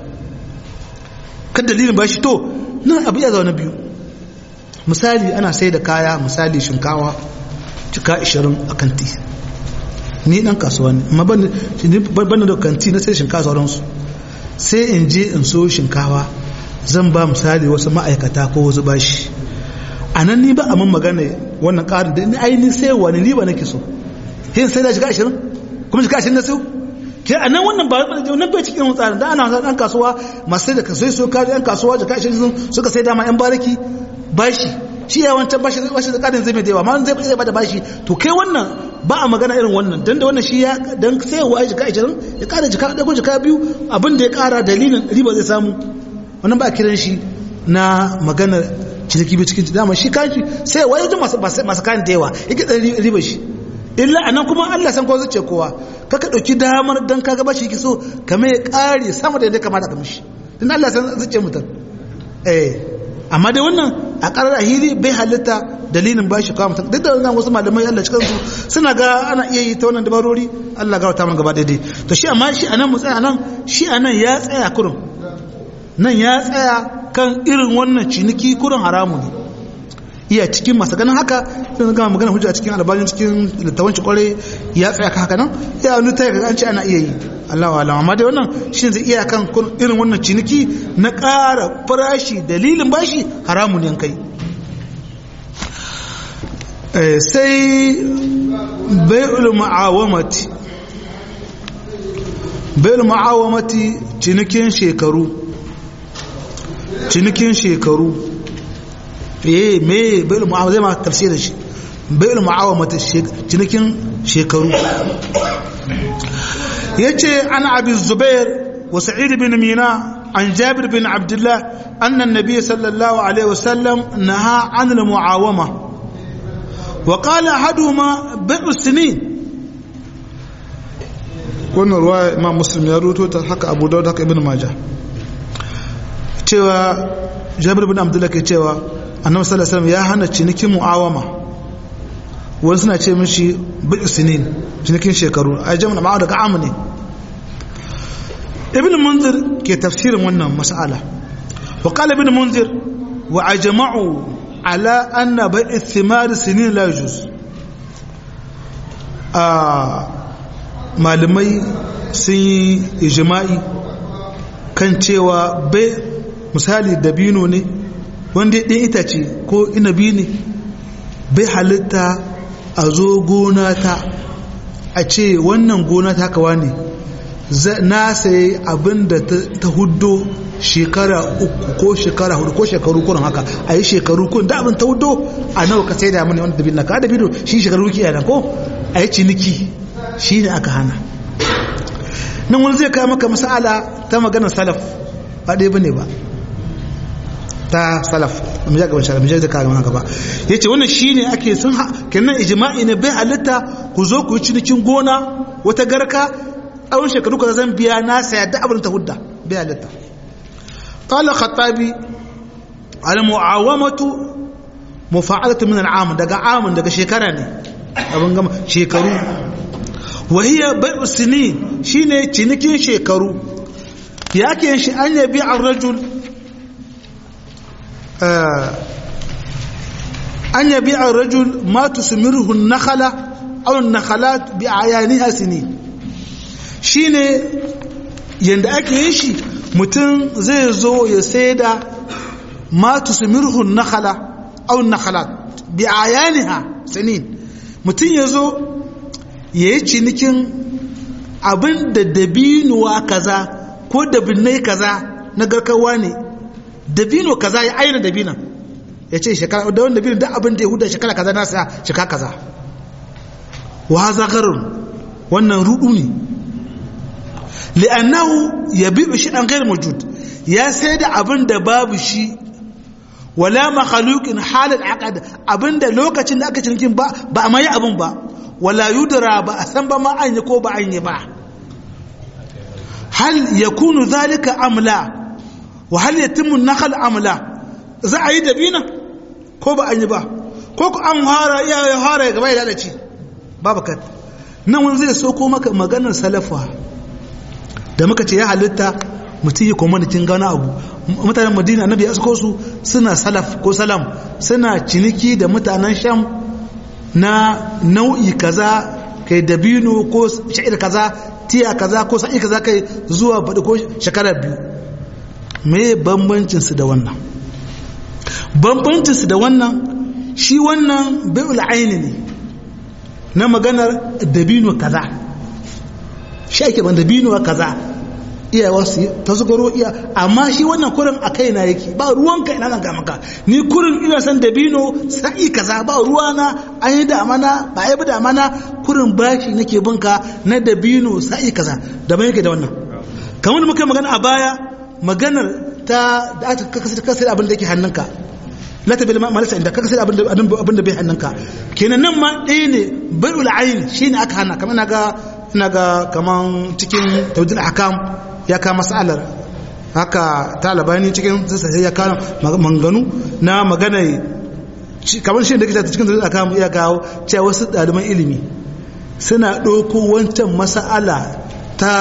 kan dalilin bashi to nan abu ya zaune biyu misali ana sai da kaya misali shinkawa cika 20 a kanti ni dan kasuwa ne amma ban da kanti na sai shinkawa sauransu sai in je in so shinkawa zan ba misali wasu ma'aikata ko wasu bashi a nan ni ba a man magana wannan ƙarin da ni ainihin sai wani ni ba nake so yin sai da shiga ashirin kuma shiga ashirin na su ke a nan wannan ba nan bai cikin tsarin da ana ɗan kasuwa masu sai da kasai so kari ɗan kasuwa shiga ashirin suka sai dama yan baraki bashi shi ya wancan bashi bashi da ƙarin zai mai da yawa ma zai zai bada bashi to kai wannan ba a magana irin wannan dan da wannan shi ya dan sai wa jika 20 ya kara jika da ko jika biyu abin da ya kara dalilin riba zai samu wannan ba kiran shi na magana ciniki bi cikin dama shi kanshi sai wa yaji masu masu kan da yawa yake dan riba shi illa anan kuma Allah san ko zace kowa kaka dauki damar dan kaga ba shi yake so kamar ya kare sama da yadda kamata ka mishi dan Allah san zace mutum eh amma dai wannan a ƙarar ahiri bai halitta dalilin ba shi kawo mutum duk da wannan wasu malamai Allah cikin su suna ga ana iya yi ta wannan dabarori Allah ga wata gaba daidai to shi amma shi anan mu tsaya nan shi anan ya tsaya kurun nan ya tsaya kan irin wannan ciniki kurun haramu ne iya cikin masu ganin haka sai gama magana hujja cikin albanin cikin littafin ci kwarai ya tsaya ka haka nan ya wani ta an ce ana iya yi Allahu alam amma dai wannan shi zai iya kan irin wannan ciniki na ƙara farashi dalilin bashi haramun yan kai sai bai'ul ma'awamati bai'ul ma'awamati cinikin shekaru cinikin shekaru eh me bai'ul ma'awamati zai ma tafsirin shi bai'ul ma'awamati cinikin shekaru yace an abi zubair wa sa'id bin mina an jabir bin abdullah anna an-nabiy sallallahu alaihi wasallam naha an al-muawama wa qala ahaduhuma bai'u sinin wannan ruwa imam muslim ya ruto ta haka abu dawud haka ibn majah cewa jabir bin abdullah ke cewa annabi sallallahu alaihi wasallam ya hana cinikin muawama wani suna ce mishi bai'u sinin cinikin shekaru a jami'a ma'a daga amu ne ibn munzir ke tafsirin wannan mas'ala wa qala ibn munzir wa ajma'u ala anna bai'i thimar sinin la yajuz a malamai sun yi ijma'i kan cewa bai misali dabino ne wanda ɗin itace ko inabi ne bai halitta a zo gona ta a ce wannan gona ta kawa ne na sayi abin da ta hudo shekara uku ko shekara hudu ko shekaru kunan haka a yi shekaru kun da abin ta hudo a nawa ka sai da mani wanda dabino ka dabino shi shekaru ki yana ko a yi ciniki shi ne aka hana nan wani zai kawo maka masala ta maganar salaf ba ɗaya bane ba ta salaf mu ja gaban shara mu ja da kawo haka ba yace wannan shine ake sun kenan ijma'i ne bai halitta ku zo ku yi cinikin gona wata garka tsawon shekaru ka zan biya na saya da abin ta hudda bai halitta qala khattabi al mu'awamatu mufa'alatu min al-am daga amun daga shekara ne abin gama shekaru wa hiya bai'u sinin shine cinikin shekaru ya ke shi an yabi ar-rajul an yabi ar-rajul ma tusmiruhu an-nakhla aw an-nakhalat bi ayaniha sinin shine yanda ake yin shi mutum zai zo ya saida ma tusmiruhu an-nakhla aw an-nakhalat bi ayaniha sinin mutum ya zo ya yi cinikin abin da dabinuwa kaza ko dabinai kaza na garkawa ne dabino kaza ya aina dabinan ya ce shekara da wani dabino da abin da ya huda shekara kaza na saya shekara kaza wa zagarun wannan rudu ne li'annahu ya bi shi an gairu mujud ya sai da abin da babu shi wala makhluqin halal aqad abinda lokacin da aka cinikin ba ba mai abin ba wala yudra ba a san ba ma an yi ko ba an yi ba hal yakunu zalika amla wa hal yatimmu nakhl amla za a yi dabina ko ba an yi ba ko ku an hara ya hara gaba ya lalace babu kat nan wani zai so ko maka maganar salafa da muka ce ya halitta mutum yi kwamanitin gana abu mutanen madina annabi ya su suna salaf ko salam suna ciniki da mutanen sham na nau'i kaza kai dabino ko sha'ir kaza tiya kaza ko sa'i kaza kai zuwa baɗi ko shekara biyu me bambancinsu da wannan bambancinsu da wannan shi wannan bai'ul aini ne na maganar dabino kaza shi ake ban dabino kaza iyawa su ta su garo iya amma shi wannan kurin a kai na yake ba ruwanka ina zan ga maka ni kurin ina san dabino sa'i kaza ba ruwana an yi damana ba yi damana kurin bashi nake binka na dabino sa'i kaza da ban yake da wannan kamar muka magana a baya maganar ta da aka kasar kasar abin da yake hannunka la ta bil malasa inda kaka sai abin da abin da bai hannunka kenan nan ma ɗaya ne bai'ul ayn shine aka hana kamar naga ina ga kaman cikin tawdil ahkam ya ka masalar haka talabani cikin sai ya kawo manganu na magana kamar shi da kake cikin tawdil ahkam ya kawo cewa wasu ɗaliban ilimi suna ɗauko wancan mas'ala ta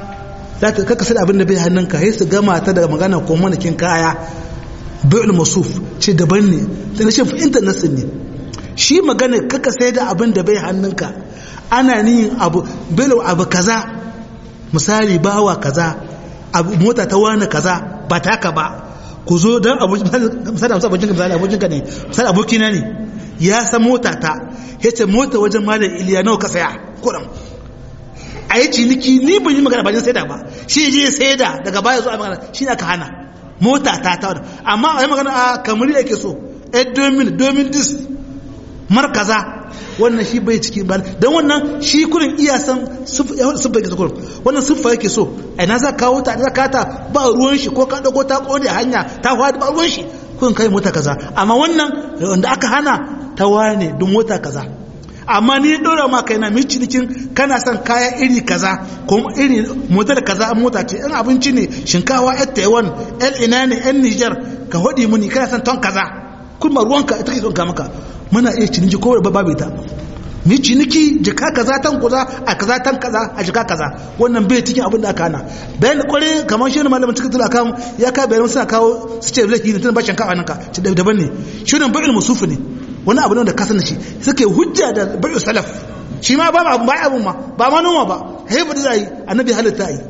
kaka sai abin da bai hannunka sai su gama ta daga magana ko manakin kaya bai'ul masuf ce daban ne da rashin fahimtar nassin ne shi magana kaka sai da abin da bai hannunka ana niyin abu bai'ul abu kaza misali bawa kaza abu mota ta wani kaza ba taka ba ku zo don abokin misali amsa abokin misali abokin ka ne misali abokina ne ya san mota ta ya ce mota wajen malam iliya nawa ka saya kuɗin a yi ciniki ni ban yi magana ba jin saida ba shi je saida daga baya zuwa magana shi ne aka hana mota ta ta wadda amma a yi magana a kamar yake so a domin domin dis markaza wannan shi bai ciki ba don wannan shi kurin iya san siffa yake so kurin wannan siffa yake so a ina za kawo ta za kata ba ruwan shi ko ka dago ta kone hanya ta hwada ba ruwan shi kurin kai mota kaza amma wannan wanda aka hana ta wane don mota kaza amma ni dora ma kai na mi cinikin kana son kaya iri kaza ko iri model kaza an mota ce in abinci ne shinkawa yan taiwan yan ina ne yan niger ka hodi muni kana son ton kaza kuma ruwanka ita ke son ka maka muna iya ciniki ko ba babu ita mi ciniki jika kaza tan kaza a kaza tan kaza a jika kaza wannan bai cikin abin da aka hana bayan kware kamar shi ne malamin cikin tula kan ya ka bayan suna kawo su ce lahi ne tun ba shinkafa nan ka ci daban ne shi ne ba'il musufu ne wani abu ne da kasan shi suke hujja da bai'u salaf shi ma ba abu ba abu ma ba ma noma ba haifu da zai annabi halitta yi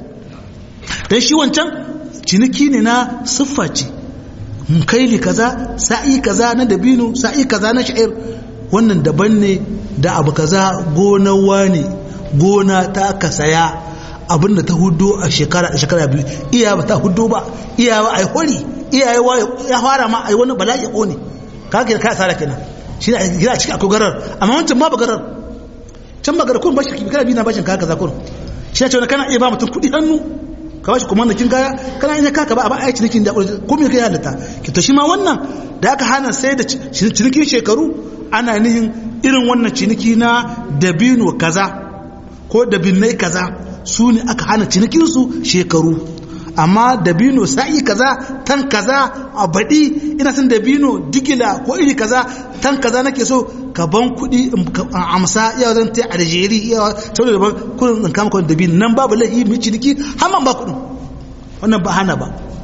dan shi wancan ciniki ne na siffa ce kaili kaza sa'i kaza na dabino sa'i kaza na sha'ir wannan daban ne da abu kaza gona wani gona ta ka saya abin da ta hudu a shekara da shekara biyu iya ba ta hudu ba iya ba ai hori iya ya fara ma ai wani bala'i ya kone kaga ka asara kenan shi ne gina cikin akwai garar amma wancan ma ba garar can ba garar kun bashi kana biyu na bashin kaya kaza kun shi ne cewa kana iya ba mutum kuɗi hannu ka bashi kuma nakin kaya kana iya kaka ba a ba a yi cinikin da ko me kai halitta ki to shi ma wannan da aka hana sai da cinikin shekaru ana nihin irin wannan ciniki na dabino kaza ko dabinai kaza su ne aka hana cinikinsu shekaru amma dabino sa'i kaza tan kaza a baɗi ina son dabino digila ko iri kaza tan kaza nake so ka ban kuɗi amsa iya zan ta aljeri iya saboda daban kudin in kama kudin dabino nan babu lahi mai ciniki hamman ba kuɗin wannan ba hana ba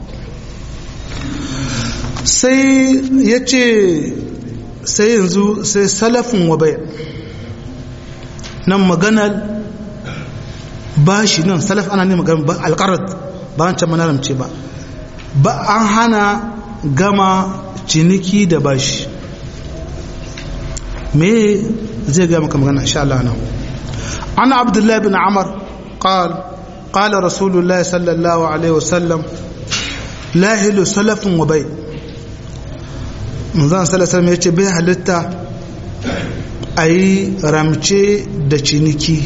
sai ya ce sai yanzu sai salafin wa bayan nan maganar bashi nan salaf ana ne maganar alƙarar ba wancan manaramce ba ba an hana gama ciniki da bashi me zai gama maka magana insha Allah nan an abdullahi bin amar قال قال رسول الله صلى الله عليه وسلم لا هل سلف وبيع manzan salasalam ya ce bai halitta a yi ramce da ciniki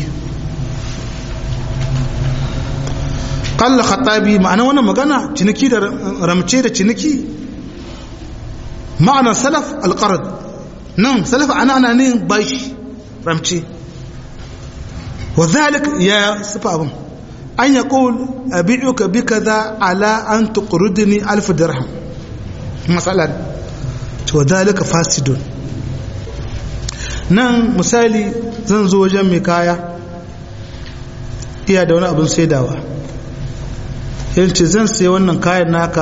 kalla khatabi ma'ana wannan magana ciniki da ramce da ciniki ma'anar salaf alƙarar nan salaf ana ana ne bashi ramce wa zalik ya sufa abin an ya ƙul abi'uka bi kaza ala an tuqridni alf dirham masalan to zalika fasidun nan misali zan zo wajen mai kaya iya da wani abin saidawa yanci zan sai wannan kayan naka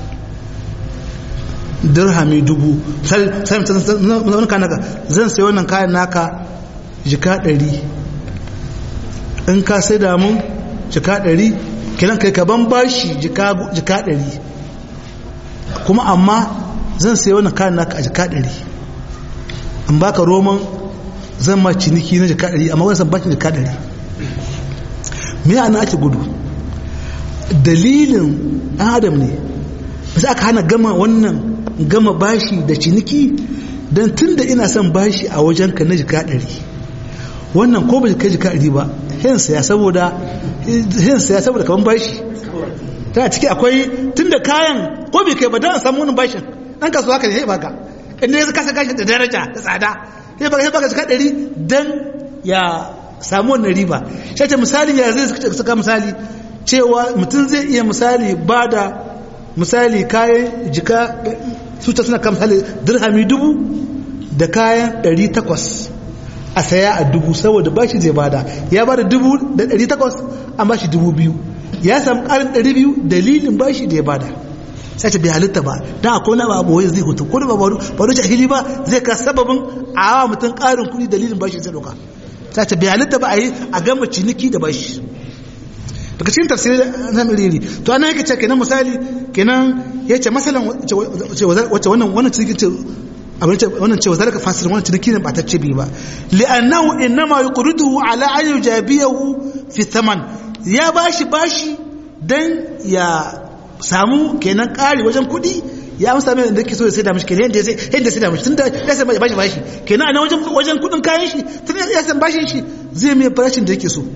dirhami dubu wani kayan naka zan sai wannan kayan naka jika ɗari in ka sai da mun jika ɗari kiran kai ka ban bashi jika ɗari kuma amma zan sai wannan kayan naka a jika ɗari in baka roman zan ma ciniki na jika ɗari amma wani san bakin jika ɗari me ana ake gudu dalilin ɗan adam ne sai aka hana gama wannan gama bashi da ciniki don tun da ina son bashi a wajen ka na jika ɗari wannan ko ba jika jika ɗari ba hin saya saboda hin saya saboda kaman bashi tana ciki akwai tun da kayan ko bai kai ba don a samu wani bashin ɗan kasuwa haka ne sai baka inda ya kasa gashi da daraja da tsada sai baka sai baka jika ɗari don ya samu wannan riba shi ce misali ya zai suka misali cewa mutum zai iya misali ba da misali kayan jika su ta suna kamsali dirhami dubu da kayan ɗari takwas a saya a dubu saboda ba shi zai bada ya bada dubu da ɗari takwas an ba shi dubu biyu ya samu ƙarin ɗari biyu dalilin ba shi da ya bada sai ce bai halitta ba don akwai na ba abuwa zai hutu ko da ba ba jahili ba zai ka sababin a wa mutum ƙarin kuɗi dalilin ba shi zai ɗauka sai ce bai halitta ba a yi a gama ciniki da ba shi daga cikin tafsirin na miriri to ana yake ce kenan misali kenan ya ce masalan wacce wannan wannan cikin ce abin ce wannan ce wazalaka fasir wannan ciniki ne ba ta ce bi ba li'annahu innama yuqriduhu ala an yujabiyahu fi thaman ya bashi bashi dan ya samu kenan kari wajen kuɗi ya amsa mai da ke so ya sai da mishi kenan yadda ya sai yadda sai da mishi tunda ya san bashi bashi kenan ana wajen wajen kuɗin kayan shi tunda ya san bashin shi zai mai farashin da yake so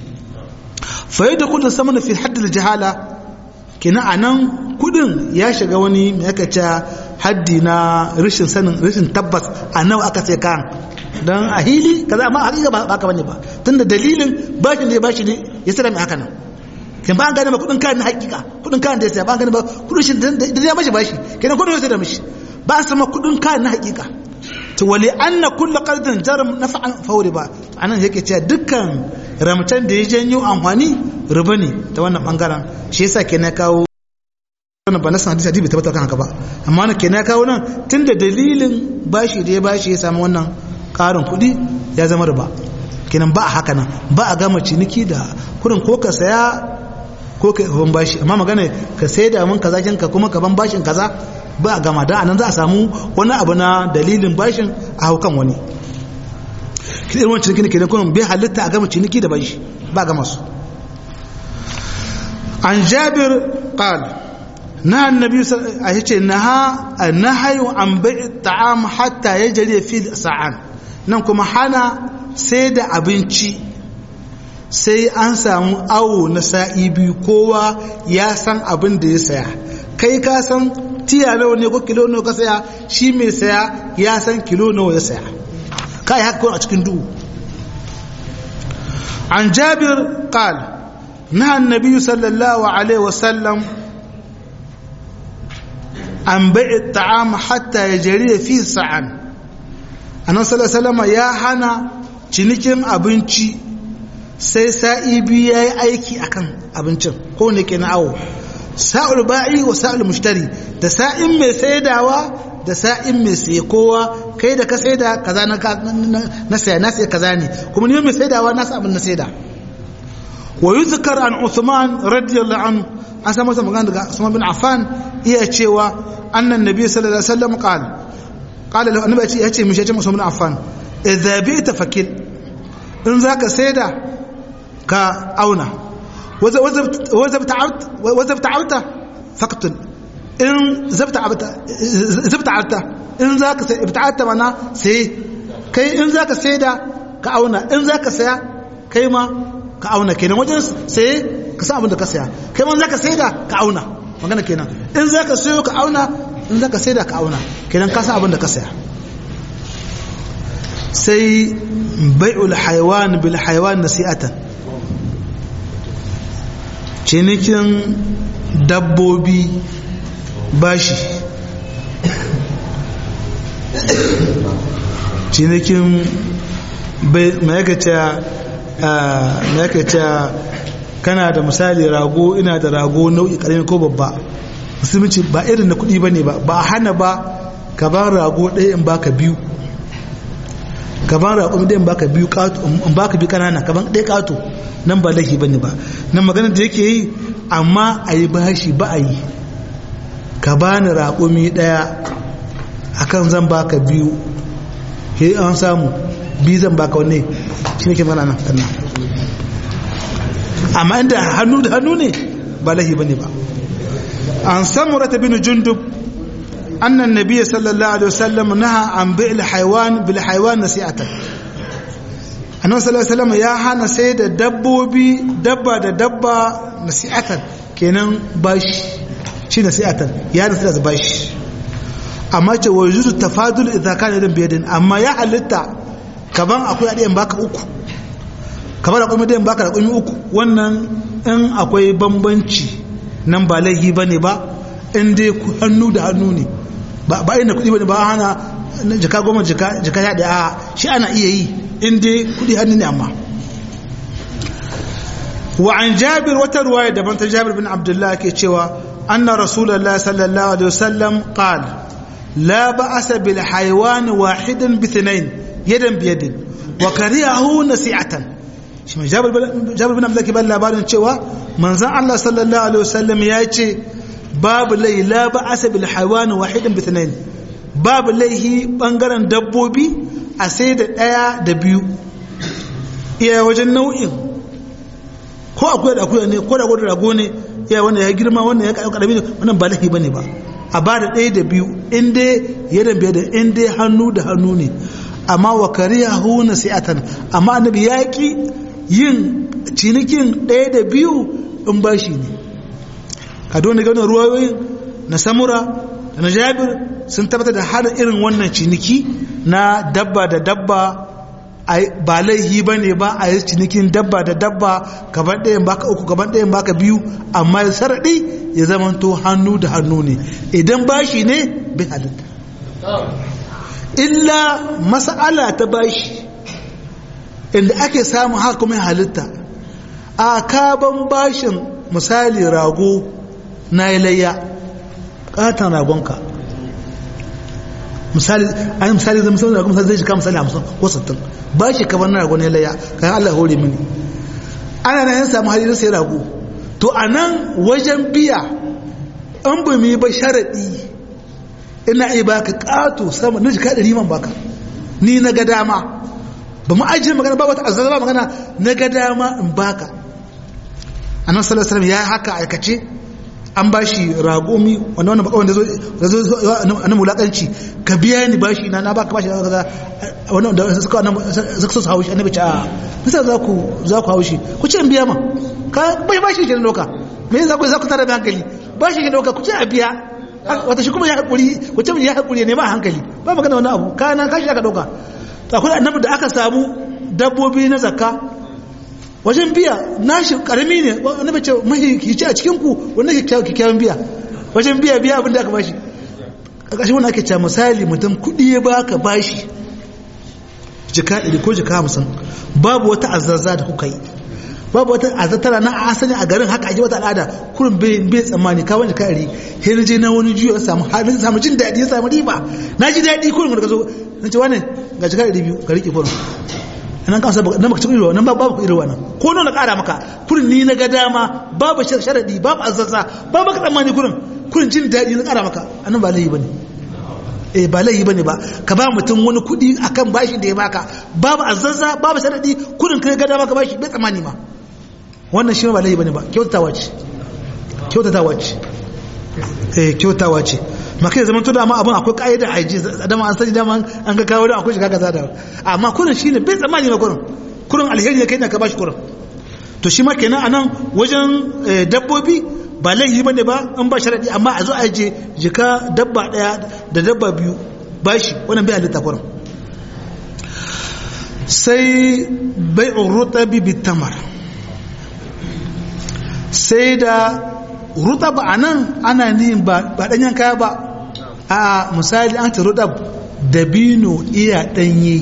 fayi da kudin sama fi haddar jihala kina a nan kudin ya shiga wani mai aka ce haddi na rashin sanin rashin tabbas a nawa aka sai kan don a hili kaza amma hakika ba haka bane ba tunda dalilin bashin da ya bashi ne ya sira mai haka nan kin ba an gane ba kudin kayan na hakika kudin kayan da ya saya ba an gane ba kudin shi da ya bashi bashi kenan kudin ya sai da mishi ba a sama kudin kayan na hakika to wali anna kullu qardin jarum naf'an fawri ba anan yake cewa dukkan ramtan da ya janyo amfani riba ne ta wannan bangaren shi yasa kenan kawo wannan ba na san hadisi hadisi tabbata kan haka ba amma na kenan kawo nan tunda dalilin bashi da ya bashi ya samu wannan karin kuɗi ya zama riba kenan ba a haka nan ba a gama ciniki da kurin ko ka saya ko ka ban bashi amma magana ka sai da mun kaza ka kuma ka ban bashin kaza ba a gama da anan za a samu wani abu na dalilin bashin a haukan wani kiɗin wani ciniki kenan kuma bai halitta a gama ciniki da bashi ba gama su an jabir qal na annabi a yace naha nahayu an bai'i ta'am hatta yajri fi sa'an nan kuma hana sai da abinci sai an samu awo na sa'i biyu kowa ya san abin da ya saya kai ka san tiya nawa ne ko kilo nawa ka saya shi mai saya ya san kilo nawa ya saya kai haka a cikin duhu an jabir qal na annabi sallallahu alaihi wasallam an bai'i ta'am hatta yajri fi sa'an annabi sallallahu alaihi ya hana cinikin abinci sai sa'i biyu yayi aiki akan abincin ko ne ke na awo sa'ul ba'i wa sa'ul mushtari da sa'in mai saidawa da sa'in mai saye kowa kai da ka saida kaza na na saya na saya kaza ne kuma ni mai saidawa na sa abin na saida wa yuzkar an Uthman radiyallahu anhu an samu masa magana daga Usman bin Affan iya cewa annan nabi sallallahu alaihi wasallam qala qala lahu annabi ya ce mishi ya ce Usman bin Affan idza bi'ta fakil in zaka saida ka auna وزبت عبته فاقتل in zabta abta zabta abta in zaka sai ibta'ata mana sai kai in zaka sai da ka auna in zaka saya kai ma ka auna kenan wajen sai ka san abin da ka saya kai ma zaka sai da ka auna magana kenan in zaka sayo ka auna in zaka sai da ka auna kenan ka san abin da ka saya sai bai'ul haywan bil haywan nasi'atan cinikin dabbobi bashi cinikin ma'aikata kana da misali rago ina da rago nau'i karami ko babba musulunci ba irin na kudi ba ne ba ba hana ba ka ban rago ɗaya in baka biyu ka ban rago ɗaya in baka biyu in baka biyu kanana ka ban ɗaya ƙato nan ba laifi bane ba nan magana da yake yi amma a yi bashi ba a yi ka bani raƙumi ɗaya akan zan baka biyu he an samu biyu zan baka wanne shi ne ke mana nan kanna amma inda hannu da hannu ne ba lahi bane ba an samurata bin jundub annan nabiy sallallahu alaihi wasallam naha an bi'l haywan bil haywan nasi'atan annabi sallallahu alaihi wasallam ya hana sai da dabbobi dabba da dabba nasi'atan kenan bashi shi nasi'atan ya nasi da bashi amma ce wa yuzu tafadul idza kana dan biyadin amma ya halitta kaban akwai adiyan baka uku kamar da kuma dayan baka da kuma uku wannan in akwai bambanci nan ba laihi bane ba in dai hannu da hannu ne ba ba inda kudi bane ba hana jika goma jika jika ya da shi ana iya yi in dai kudi hannu ne amma wa an jabir wata ruwaya daban ta jabir bin abdullah ke cewa anna rasulullahi sallallahu alaihi wasallam qala la ba'asa bil haywan wahidan bi thnayn yadan bi yadin wa kariyahu nasi'atan shi mai jabir bin abdullah ke ban labarin cewa manzon Allah sallallahu alaihi wasallam ya ce babu lai la ba'asa bil haywan wahidan bi thnayn babu laihi bangaren dabbobi a sai da daya da biyu iya wajen nau'in ko akwai da akwai ne ko da da rago ne iya wanda ya girma wanda ya karami ne wannan ba laihi bane ba a ba da ɗaya da biyu in dai yadan biya da in dai hannu da hannu ne amma wa kariyahu nasi'atan amma annabi ya ki yin cinikin ɗaya da biyu in bashi ne ka dole ganin ruwayoyin na samura da na jabir sun tabbatar da hada irin wannan ciniki na dabba da dabba ba laihi ba ne ba a yi cinikin dabba da dabba gaban ɗayan baka uku gaban ɗayan baka biyu amma ya saraɗi ya zamanto hannu da hannu ne idan bashi ne bai halitta illa mas'ala ta bashi inda ake samun haka kuma halitta a kaban bashin misali rago na yi layya ƙatan ragonka misali a yi misali zai misali ragon zai jika misali hamsin ko sittin ba shi kaban na ragon ya layya kayan allah hore mini ana nan yan samu hali na sai rago to a nan wajen biya an ba mu yi ba sharaɗi ina iya baka ƙato sama na jika ɗari man baka ni na ga dama ba mu ajiye magana ba wata azaba magana na ga dama in baka annabi sallallahu alaihi wasallam ya haka aikace an bashi ragomi wanda wannan bakawan da zo annabi mulakanci ka biya ni bashi na na baka bashi da kaza wannan da suka annabi suka so haushi annabi ce a bisa za ku za ku haushi ku ce in biya ma ka bai bashi ke doka me yasa ku za ku tare da hankali bashi ke doka ku ce a biya wata shi kuma ya hakuri ku ce ya hakuri ne ba hankali ba magana wannan abu kana kashi aka doka akwai annabi da aka samu dabbobi na zakka wajen biya nashi karami ne annabi ce mahihici a cikin ku wanda ke kyakkyawan biya wajen biya biya abin da aka bashi ƙarƙashin wani ake ce misali mutum kuɗi ya baka bashi jika ɗari ko jika hamsin babu wata azazza da kuka yi babu wata azattara na asali a garin haka ake wata al'ada kurin bai tsammani kawai jika ɗari sai je na wani juyo samu halin samu jin daɗi ya samu riba na ji daɗi kurin da ka zo na ce wane ga jika ɗari biyu ka riƙe kurin nan kan sai nan baka ci irin nan babu irin wannan ko nawa na ƙara maka kurin ni na ga dama babu sharadi babu azzaza babu ka tsammani kurin kurin jin daɗi na ƙara maka annan ba laifi bane eh ba laifi bane ba ka ba mutum wani kuɗi akan bashin da ya baka babu azzaza babu sharadi kurin kai ga dama ka bashi bai tsammani ma wannan shi ba laifi bane ba kyautatawa ce kyautatawa ce eh kyautawa ce maka ya zama to da ma abin akwai ka'ida a ji dama an sani dama an ga kawo da akwai shiga kaza da amma kurin shine bai tsammani ma kurin kurin alheri ne kai ne ka bashi kurin to shi ma kenan anan wajen dabbobi ba laifi bane ba an ba sharadi amma a zo a je jika dabba daya da dabba biyu bashi wannan bai halitta kurin sai bai'ur rutabi bitamar sai da rutab anan ana nihin ba danyen kaya ba a misali an ta rudab dabino iya danye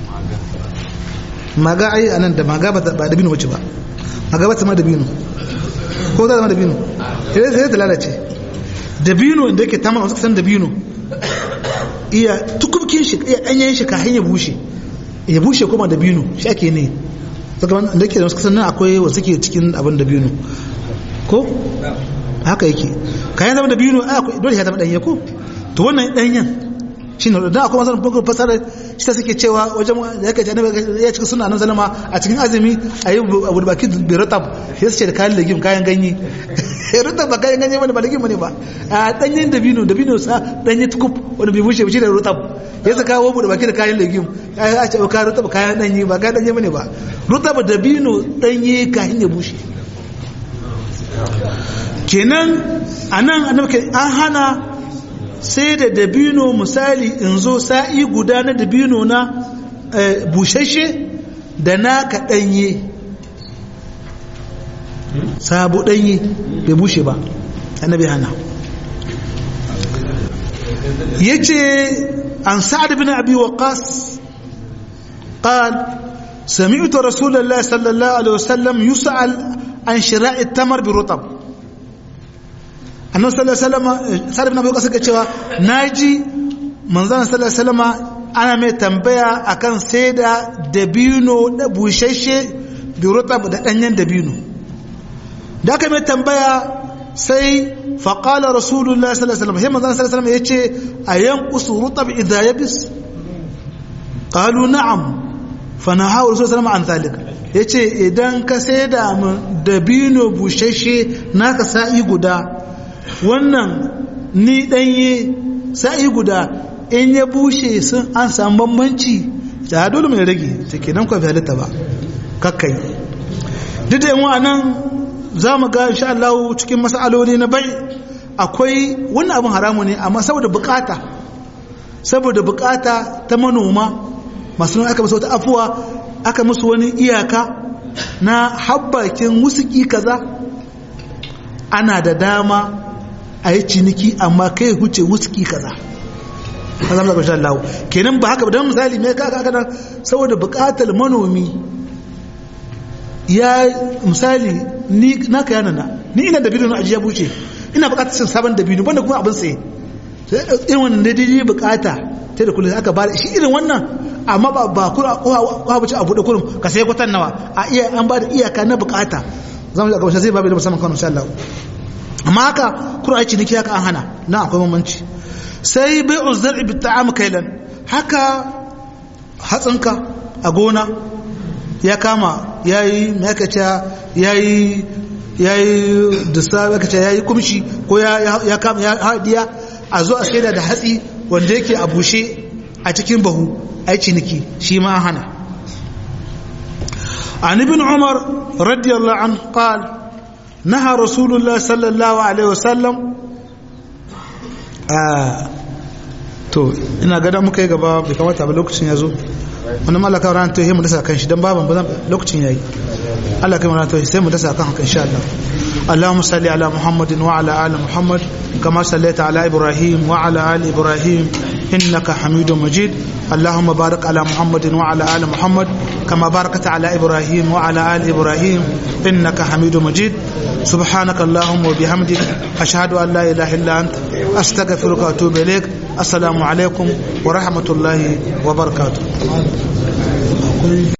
maga ai anan da maga ba dabino wace ba maga ba ta ma dabino ko za ta ma dabino sai sai ta lalace dabino inda yake tamar wasu kasan dabino iya tukubkin shi iya danyen shi kafin ya bushe ya bushe kuma dabino shi ake ne sakamakon da ke da wasu kasan nan akwai wasu ke cikin abin dabino ko haka yake kayan zama dabino dole ya zama danye ko to wannan danyen shine dan akwai masalan bugun fasara shi ta suke cewa wajen da yake ce annabi ya cika sunna annabi sallama a cikin azumi ayi abu baki bi ratab sai su ce da kayan legim kayan ganye rutab ba kayan ganye bane ba legim bane ba a danyen dabino dabino sa danye tukub wanda bai bushe shi da rutab ya saka kawo mu da baki da kayan legim a ce ka rutab kayan danye ba kayan danye bane ba rutab dabino danye kayan ya bushe kenan anan annabi an hana sai da dabino misali in zo sa'i guda na dabino na bushashe da naka ɗanye sabu ɗanye bai bushe ba annabi hana ya ce an sa'ad bin abi waqas قال سمعت رسول الله صلى الله عليه وسلم يسأل عن شراء التمر برطب annabi sallallahu alaihi wasallam sa'ad ibn abi waqas yake cewa naji manzon sallallahu alaihi wasallam ana mai tambaya akan saida dabino da bushashe bi rutab da danyen dabino da aka mai tambaya sai fa qala rasulullahi sallallahu alaihi wasallam sai manzon sallallahu alaihi wasallam yace ayan qusu rutab idha yabis qalu na'am fa nahawu rasulullahi an zalik yace idan ka saida dabino bushashe naka sa'i guda wannan ni ɗanye sa'i guda in ya bushe sun an samu bambanci da dole mai rage take nan kwafi halitta ba kakkai duk da yawan nan za mu ga insha Allah cikin masaloli na bai akwai wannan abin haramu ne amma saboda bukata saboda bukata ta manoma masu nuna aka musu wata afuwa aka musu wani iyaka na habbakin wusuki kaza ana da dama a yi ciniki amma kai huce wuski kaza a zama zaɓar shan lawo kenan ba haka don misali mai kaka haka nan saboda buƙatar manomi ya misali ni na ka yana na ni ina da na ajiya buce ina buƙatar cin sabon da biyu banda kuma abin tsaye irin wannan da daidai buƙata ta da kullum aka bada shi irin wannan amma ba ba kura ko buce a buɗe kurum ka sai kwatan nawa a iya an ba da iyaka na buƙata zamu ga gaba sai babu da musamman kan insha Allah amma haka kuma aiki niki haka an hana na akwai mamanci sai bai uzzar bi ta'am kailan haka hatsinka a gona ya kama yayi me aka ce yayi yayi dusa aka ce yayi kumshi ko ya ya kama ya hadiya a zo a saida da hatsi wanda yake a bushe a cikin bahu aiki niki shi ma an hana عن ابن عمر رضي الله عنه قال نهى رسول الله صلى الله عليه وسلم to ina gada muka yi gaba bai kamata ba lokacin ya zo wani malaka ran to mu dasa kan shi dan baban ba lokacin yayi Allah kai mu ran to sai mu dasa kan haka insha Allah اللهم صل على محمد وعلى ال محمد كما صليت على ابراهيم وعلى ال ابراهيم انك حميد مجيد اللهم بارك على محمد وعلى ال محمد كما باركت على ابراهيم وعلى ال ابراهيم انك حميد مجيد سبحانك اللهم وبحمدك اشهد ان لا اله الا انت استغفرك واتوب اليك السلام عليكم ورحمه الله وبركاته